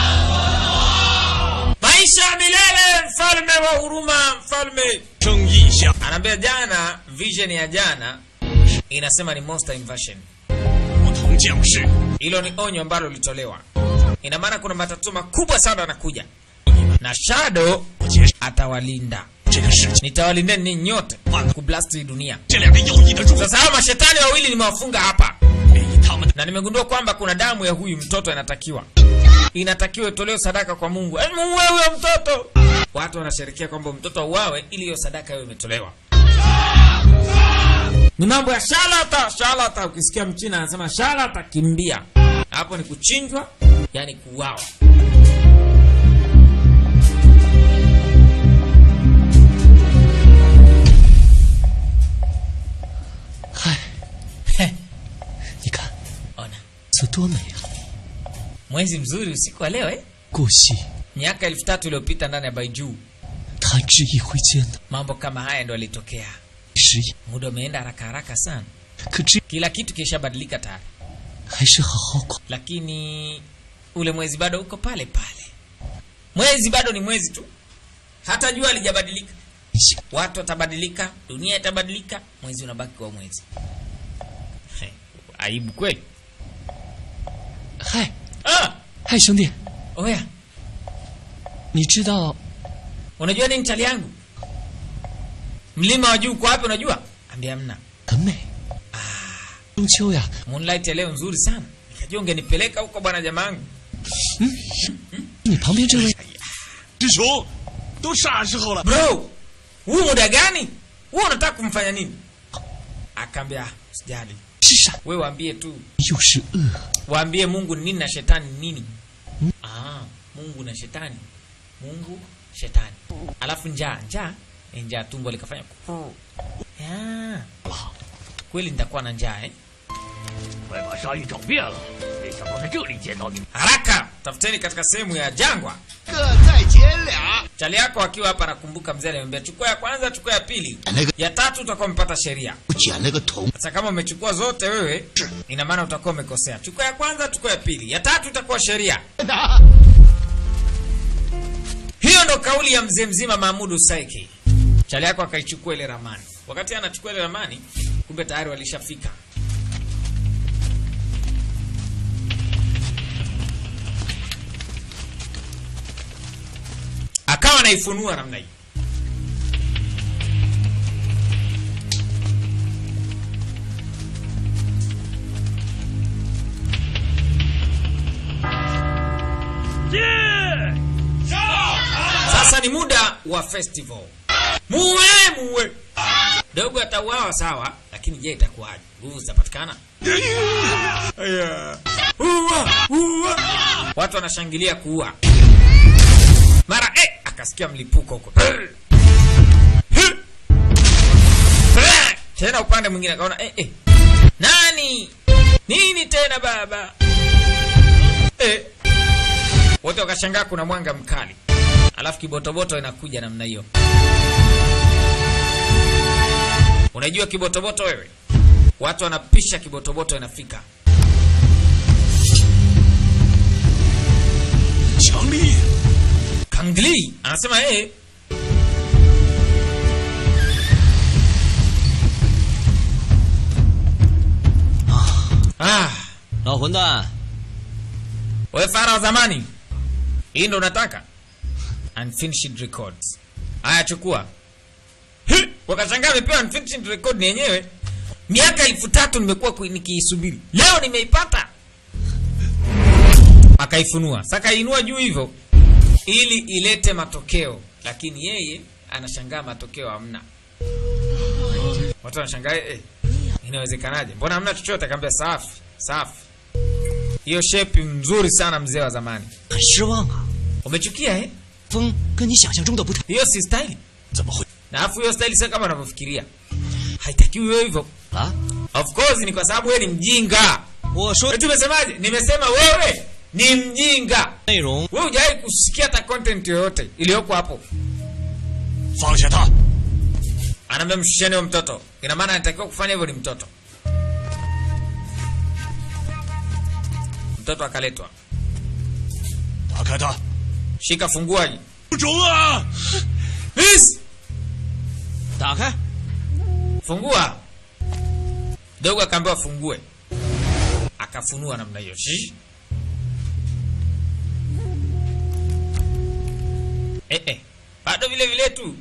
maisha ya milele mfalme wa huruma mfalme 争一下， anaambia jana vision ya jana inasema ni monster invasion 不同将士， hilo ni onyo ambalo lilitolewa ina maana kuna matatizo makubwa sana yanakuja na shadow 我结束 atawalinda 这个事情。 nitawalindeni ninyi nyote kublast hii dunia 这两个有意的主子 sasa hawa mashetani wawili nimewafunga hapa 便以他们的 na nimegundua kwamba kuna damu ya huyu mtoto inatakiwa inatakiwa itolewe sadaka kwa mungu Yaani muue huyo mtoto watu wanasherekea kwamba mtoto auawe ili hiyo sadaka hiyo imetolewa ni mambo ya shalata shalata ukisikia mchina anasema shalata kimbia hapo ni kuchinjwa yani kuuawa Heh, 你看 ona 这多美啊！ mwezi mzuri usiku wa leo eh? 过去 miaka elfu tatu iliyopita ndani ya baijuu 弹指一挥间的 mambo kama haya ndo alitokea 时也， muda umeenda haraka haraka sana 可这 kila kitu kishabadilika tayari 还是好好过。 lakini ule mwezi bado uko pale pale mwezi bado ni mwezi tu hata jua alijabadilika 你想 watu watabadilika dunia itabadilika mwezi unabaki kwa mwezi He, aibu kweli 嗨 ah, 嗨，兄弟， oya 你知道 unajua nini chali yangu mlima wa juu uko wapi unajua ambia mna 很美。中秋呀， moonlight ya leo nzuri sana nikajua ungenipeleka huko bwana jamaangu 你旁边这位师兄，都啥时候了？ bro huu muda gani huwa unataka kumfanya nini akaambia sijali 是傻， we waambie tu 又是恶， waambie mungu ni nini na shetani ni nini ah, mungu na shetani mungu shetani alafu njaa njaa Eh, njaa tumbo likafanya ku- Ya. kweli nitakuwa na njaa eh? 快把鲨鱼找遍了，没想到在这里见到你。 haraka tafuteni katika sehemu ya jangwa 各再捡俩。 chali yako akiwa hapa nakumbuka mzee alimwambia chukua ya kwanza chukua ya pili ya tatu utakuwa umepata sheria 我捡了个铜， sasa kama umechukua zote wewe ina maana utakuwa umekosea chukua ya kwanza chukua ya pili ya tatu itakuwa sheria hiyo ndo kauli ya mzee mzima mahmudu saiki chali yako akaichukua ile ramani wakati anachukua ile ramani kumbe tayari walishafika akawa anaifunua namna hii sasa ni muda wa festival muwe muwe dogo atauawa sawa lakini je itakuwaje nguvu zitapatikana Aya. Uwa, uwa. watu wanashangilia kuua mara eh, akasikia mlipuko huko tena upande mwingine akaona eh, eh. nani nini tena baba eh. wote wakashangaa kuna mwanga mkali alafu kibotoboto inakuja namna hiyo Unajua kibotoboto wewe? Watu wanapisha kibotoboto inafika. 强力， Kangli anasema yeye ah, 老混蛋， wewe fara wa zamani, hii ndo unataka unfinished records. Haya, chukua. Hi! Wakashangaa amepewa unfinished record ni yenyewe. Miaka elfu tatu nimekuwa kui- nikiisubiri, leo nimeipata. Akaifunua, sasa kainua juu hivyo ili ilete matokeo, lakini yeye anashangaa matokeo hamna. Watu wanashangaa eh, inawezekanaje? Mbona hamna chochote? Akaambia safi safi, hiyo shape nzuri sana, mzee wa zamani. 很失望啊。 Umechukia eh? 风跟你想象中的不太。 Hiyo si style. 怎么会？ Na afu hiyo style sio kama unavyofikiria. Haitakiwi wewe hivyo. 啊？ Of course ni kwa sababu wewe ni mjinga. 我说 Eti umesemaje? Nimesema wewe ni mjinga. 内容 Wewe hujawahi kusikia hata content yoyote iliyoko hapo. 放下他！ Anaambia mshusheni huyo mtoto. Ina maana anatakiwa kufanya hivyo ni mtoto. Mtoto akaletwa. 打开他！ Shika funguaji. 不中啊！ Please, 打开。 fungua. Dogo akaambiwa fungue. Akafunua namna hiyo. Shh. Eh, eh. Bado vile vile tu.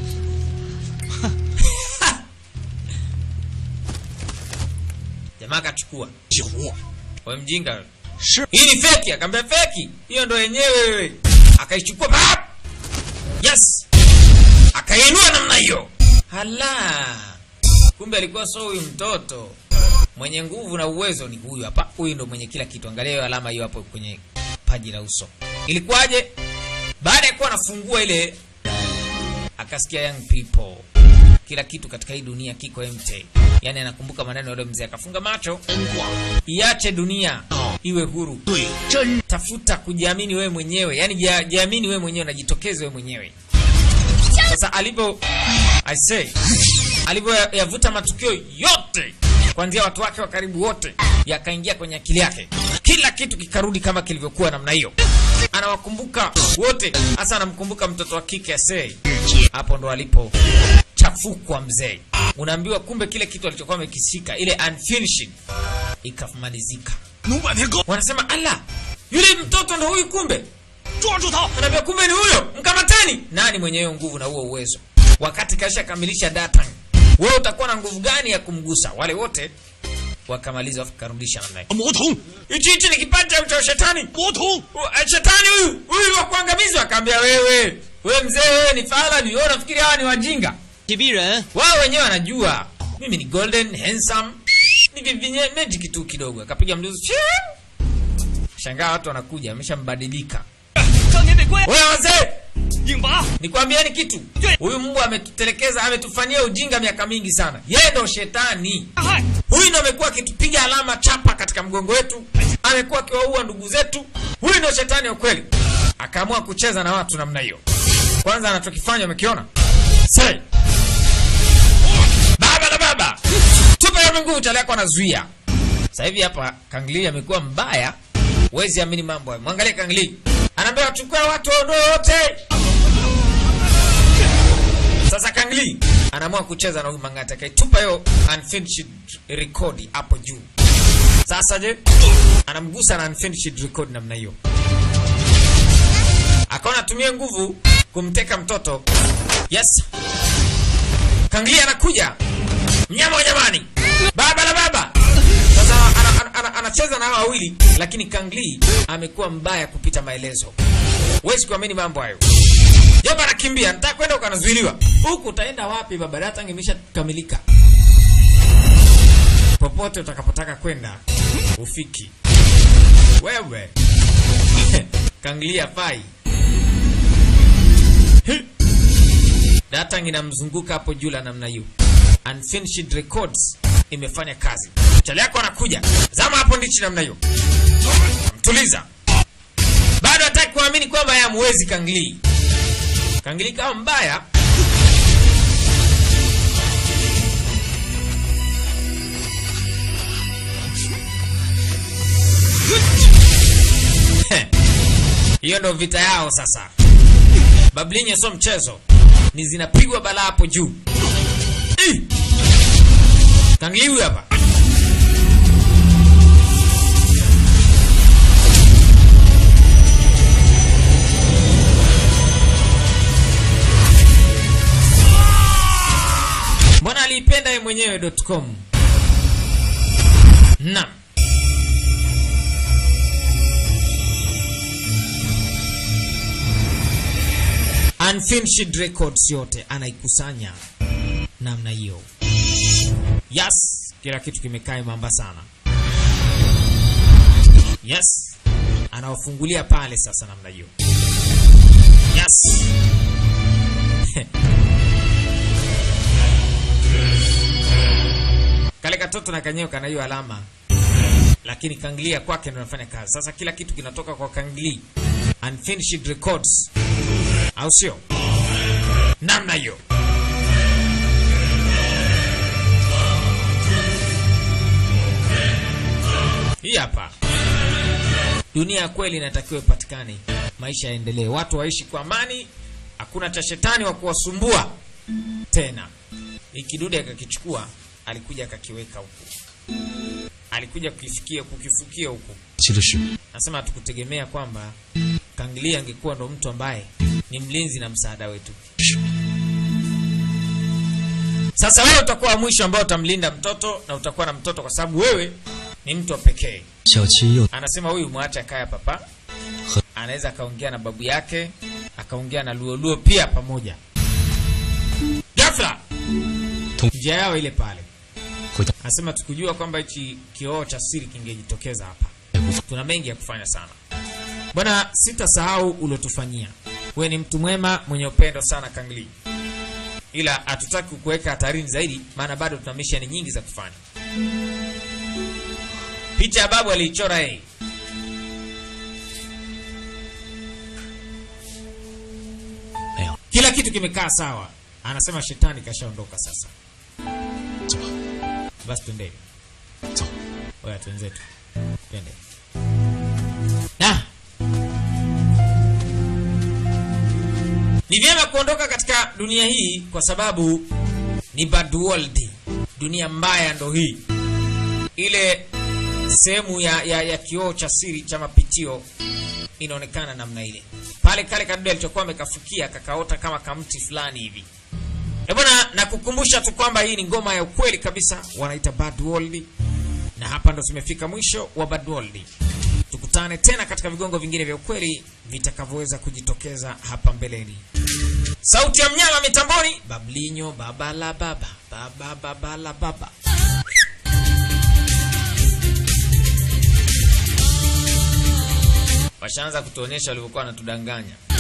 Jamaa akachukua. 几壶， Wewe mjinga wewe. 是 Hii ni feki, akamwambia feki. Hiyo ndo yenyewe wewe. Akaichukua pap. Yes. Akainua namna hiyo. Hala. Kumbe alikuwa so huyu mtoto. Mwenye nguvu na uwezo ni huyu hapa. Huyu ndo mwenye kila kitu. Angalia hiyo alama hiyo hapo kwenye paji la uso. Ilikuwaje? Baada ya kuwa anafungua ile akasikia young people. Kila kitu katika hii dunia kiko empty. Yaani anakumbuka maneno ya yule mzee akafunga macho. Iache dunia iwe huru. 对，真 Tafuta kujiamini wewe mwenyewe, yaani jia- jiamini wewe mwenyewe, najitokeze wewe mwenyewe. Sasa alivyo I say, alivyo ya- yavuta matukio yote kuanzia watu wake wa karibu wote yakaingia kwenye akili yake, kila kitu kikarudi kama kilivyokuwa namna hiyo. Anawakumbuka wote, hasa anamkumbuka mtoto wa kike Asei. Hapo ndo alipo chafukwa mzee. Unaambiwa kumbe kile kitu alichokuwa amekisika, ile unfinished ikamalizika. 弄半天够， Wanasema ala, yule mtoto ndo huyu kumbe. 抓住他！ Anaambia kumbe ni huyo, mkamateni. Nani mwenye hiyo nguvu na huo uwezo? Wakati kasha kamilisha data, wewe utakuwa na nguvu gani ya kumgusa? Wale wote wakamaliza, wakarudisha namna hiyo. 魔童， Hichi hichi ni kipaji cha shetani. 魔童， Uh, Shetani huyu huyu wa kuangamizwa. Akaambia wewe, wewe mzee, wewe ni fala, ni wewe unafikiri hawa ni wajinga? 击逼人， Wao wenyewe wanajua mimi ni golden handsome, ni vivinye magic tu kidogo. Akapiga mluzi, shangaa watu wanakuja, ameshambadilika. 少年得归， Wewe wazee, 硬拔， nikwambieni kitu, huyu Mungu ametutelekeza, ametufanyia ujinga miaka mingi sana. Yeye ndo shetani. 大害， Huyu ndo amekuwa akitupiga alama chapa katika mgongo wetu, amekuwa akiwaua ndugu zetu. Huyu ndo shetani wa kweli. Akaamua kucheza na watu namna hiyo. Kwanza anachokifanya umekiona? Say. Baba na baba. Tupe ya nguvu chale yako anazuia. Sasa hivi hapa Kangli amekuwa mbaya. Huwezi amini mambo hayo. Mwangalie Kangli. Anaambia wachukue watu waondoe wote. Sasa Kangli anaamua kucheza na huyu Mang'ati akaitupa hiyo unfinished record hapo juu. Sasa je, anamgusa na unfinished record namna hiyo. Akaona atumie nguvu kumteka mtoto. Yes. Kangli anakuja. Mnyama wa nyamani. Baba la baba. Sasa ana- ana- ana- anacheza na hawa wawili lakini Kangli amekuwa mbaya kupita maelezo. Huwezi kuamini mambo hayo. Jomba anakimbia, nataka kwenda ukanazuiliwa. Huku utaenda wapi baba? Data imesha kamilika. Popote utakapotaka kwenda ufiki. Wewe. Kanglia fai. Hi. Data inamzunguka hapo juu la namna hiyo. Unfinished records imefanya kazi. Chale yako anakuja. Zama hapo ndichi namna hiyo. Mtuliza. Bado hataki kuamini kwamba yeye hamwezi Kangli. Kangli kama mbaya. hiyo ndo vita yao sasa bablinyo sio mchezo ni zinapigwa balaa hapo juu Ih! kangliwi hapa mbona aliipenda ye mwenyewe com naam unfinished records yote anaikusanya namna hiyo yes kila kitu kimekaa imamba sana yes anawafungulia pale sasa namna hiyo yes kale katoto na kanyewe kana hiyo alama lakini kanglia kwake ndo anafanya kazi sasa kila kitu kinatoka kwa kangli unfinished records au sio namna hiyo hii hapa dunia ya kweli inatakiwa ipatikane maisha yaendelee watu waishi kwa amani hakuna cha shetani wa kuwasumbua tena ikidude akakichukua alikuja akakiweka huku alikuja kukifikia kukifukia huku 记得是 nasema hatukutegemea kwamba kangilia angekuwa ndo mtu ambaye ni mlinzi na msaada wetu sasa wewe utakuwa wa mwisho ambao utamlinda mtoto na utakuwa na mtoto kwa sababu wewe ni mtu wa pekee 小七又 anasema huyu mwache akaya papa anaweza akaongea na babu yake akaongea na luoluo pia pamoja gafla njia yao ile pale 回到 anasema tukujua kwamba hichi kioo cha siri kingejitokeza hapa tuna mengi ya kufanya sana bwana sitasahau uliotufanyia wewe ni mtu mwema mwenye upendo sana kangli ila hatutaki kukuweka hatarini zaidi maana bado tuna misheni nyingi za kufanya picha ya babu aliichora yeye 没有， kila kitu kimekaa sawa anasema shetani kashaondoka sasa 走吧， basi twendeni 走。 oya twenzetu twende na ni vyema kuondoka katika dunia hii kwa sababu ni bad world dunia mbaya ndo hii ile sehemu ya, ya, ya kioo cha siri cha mapitio inaonekana namna ile pale kale kadude alichokuwa amekafukia kakaota kama kamti fulani hivi E bwana, nakukumbusha tu kwamba hii ni ngoma ya ukweli kabisa, wanaita Bad World, na hapa ndo tumefika mwisho wa Bad World. Tukutane tena katika vigongo vingine vya ukweli vitakavyoweza kujitokeza hapa mbeleni. Sauti ya mnyama mitamboni, Bablinyo baba la baba, baba baba la baba. Washaanza kutuonyesha walivyokuwa wanatudanganya.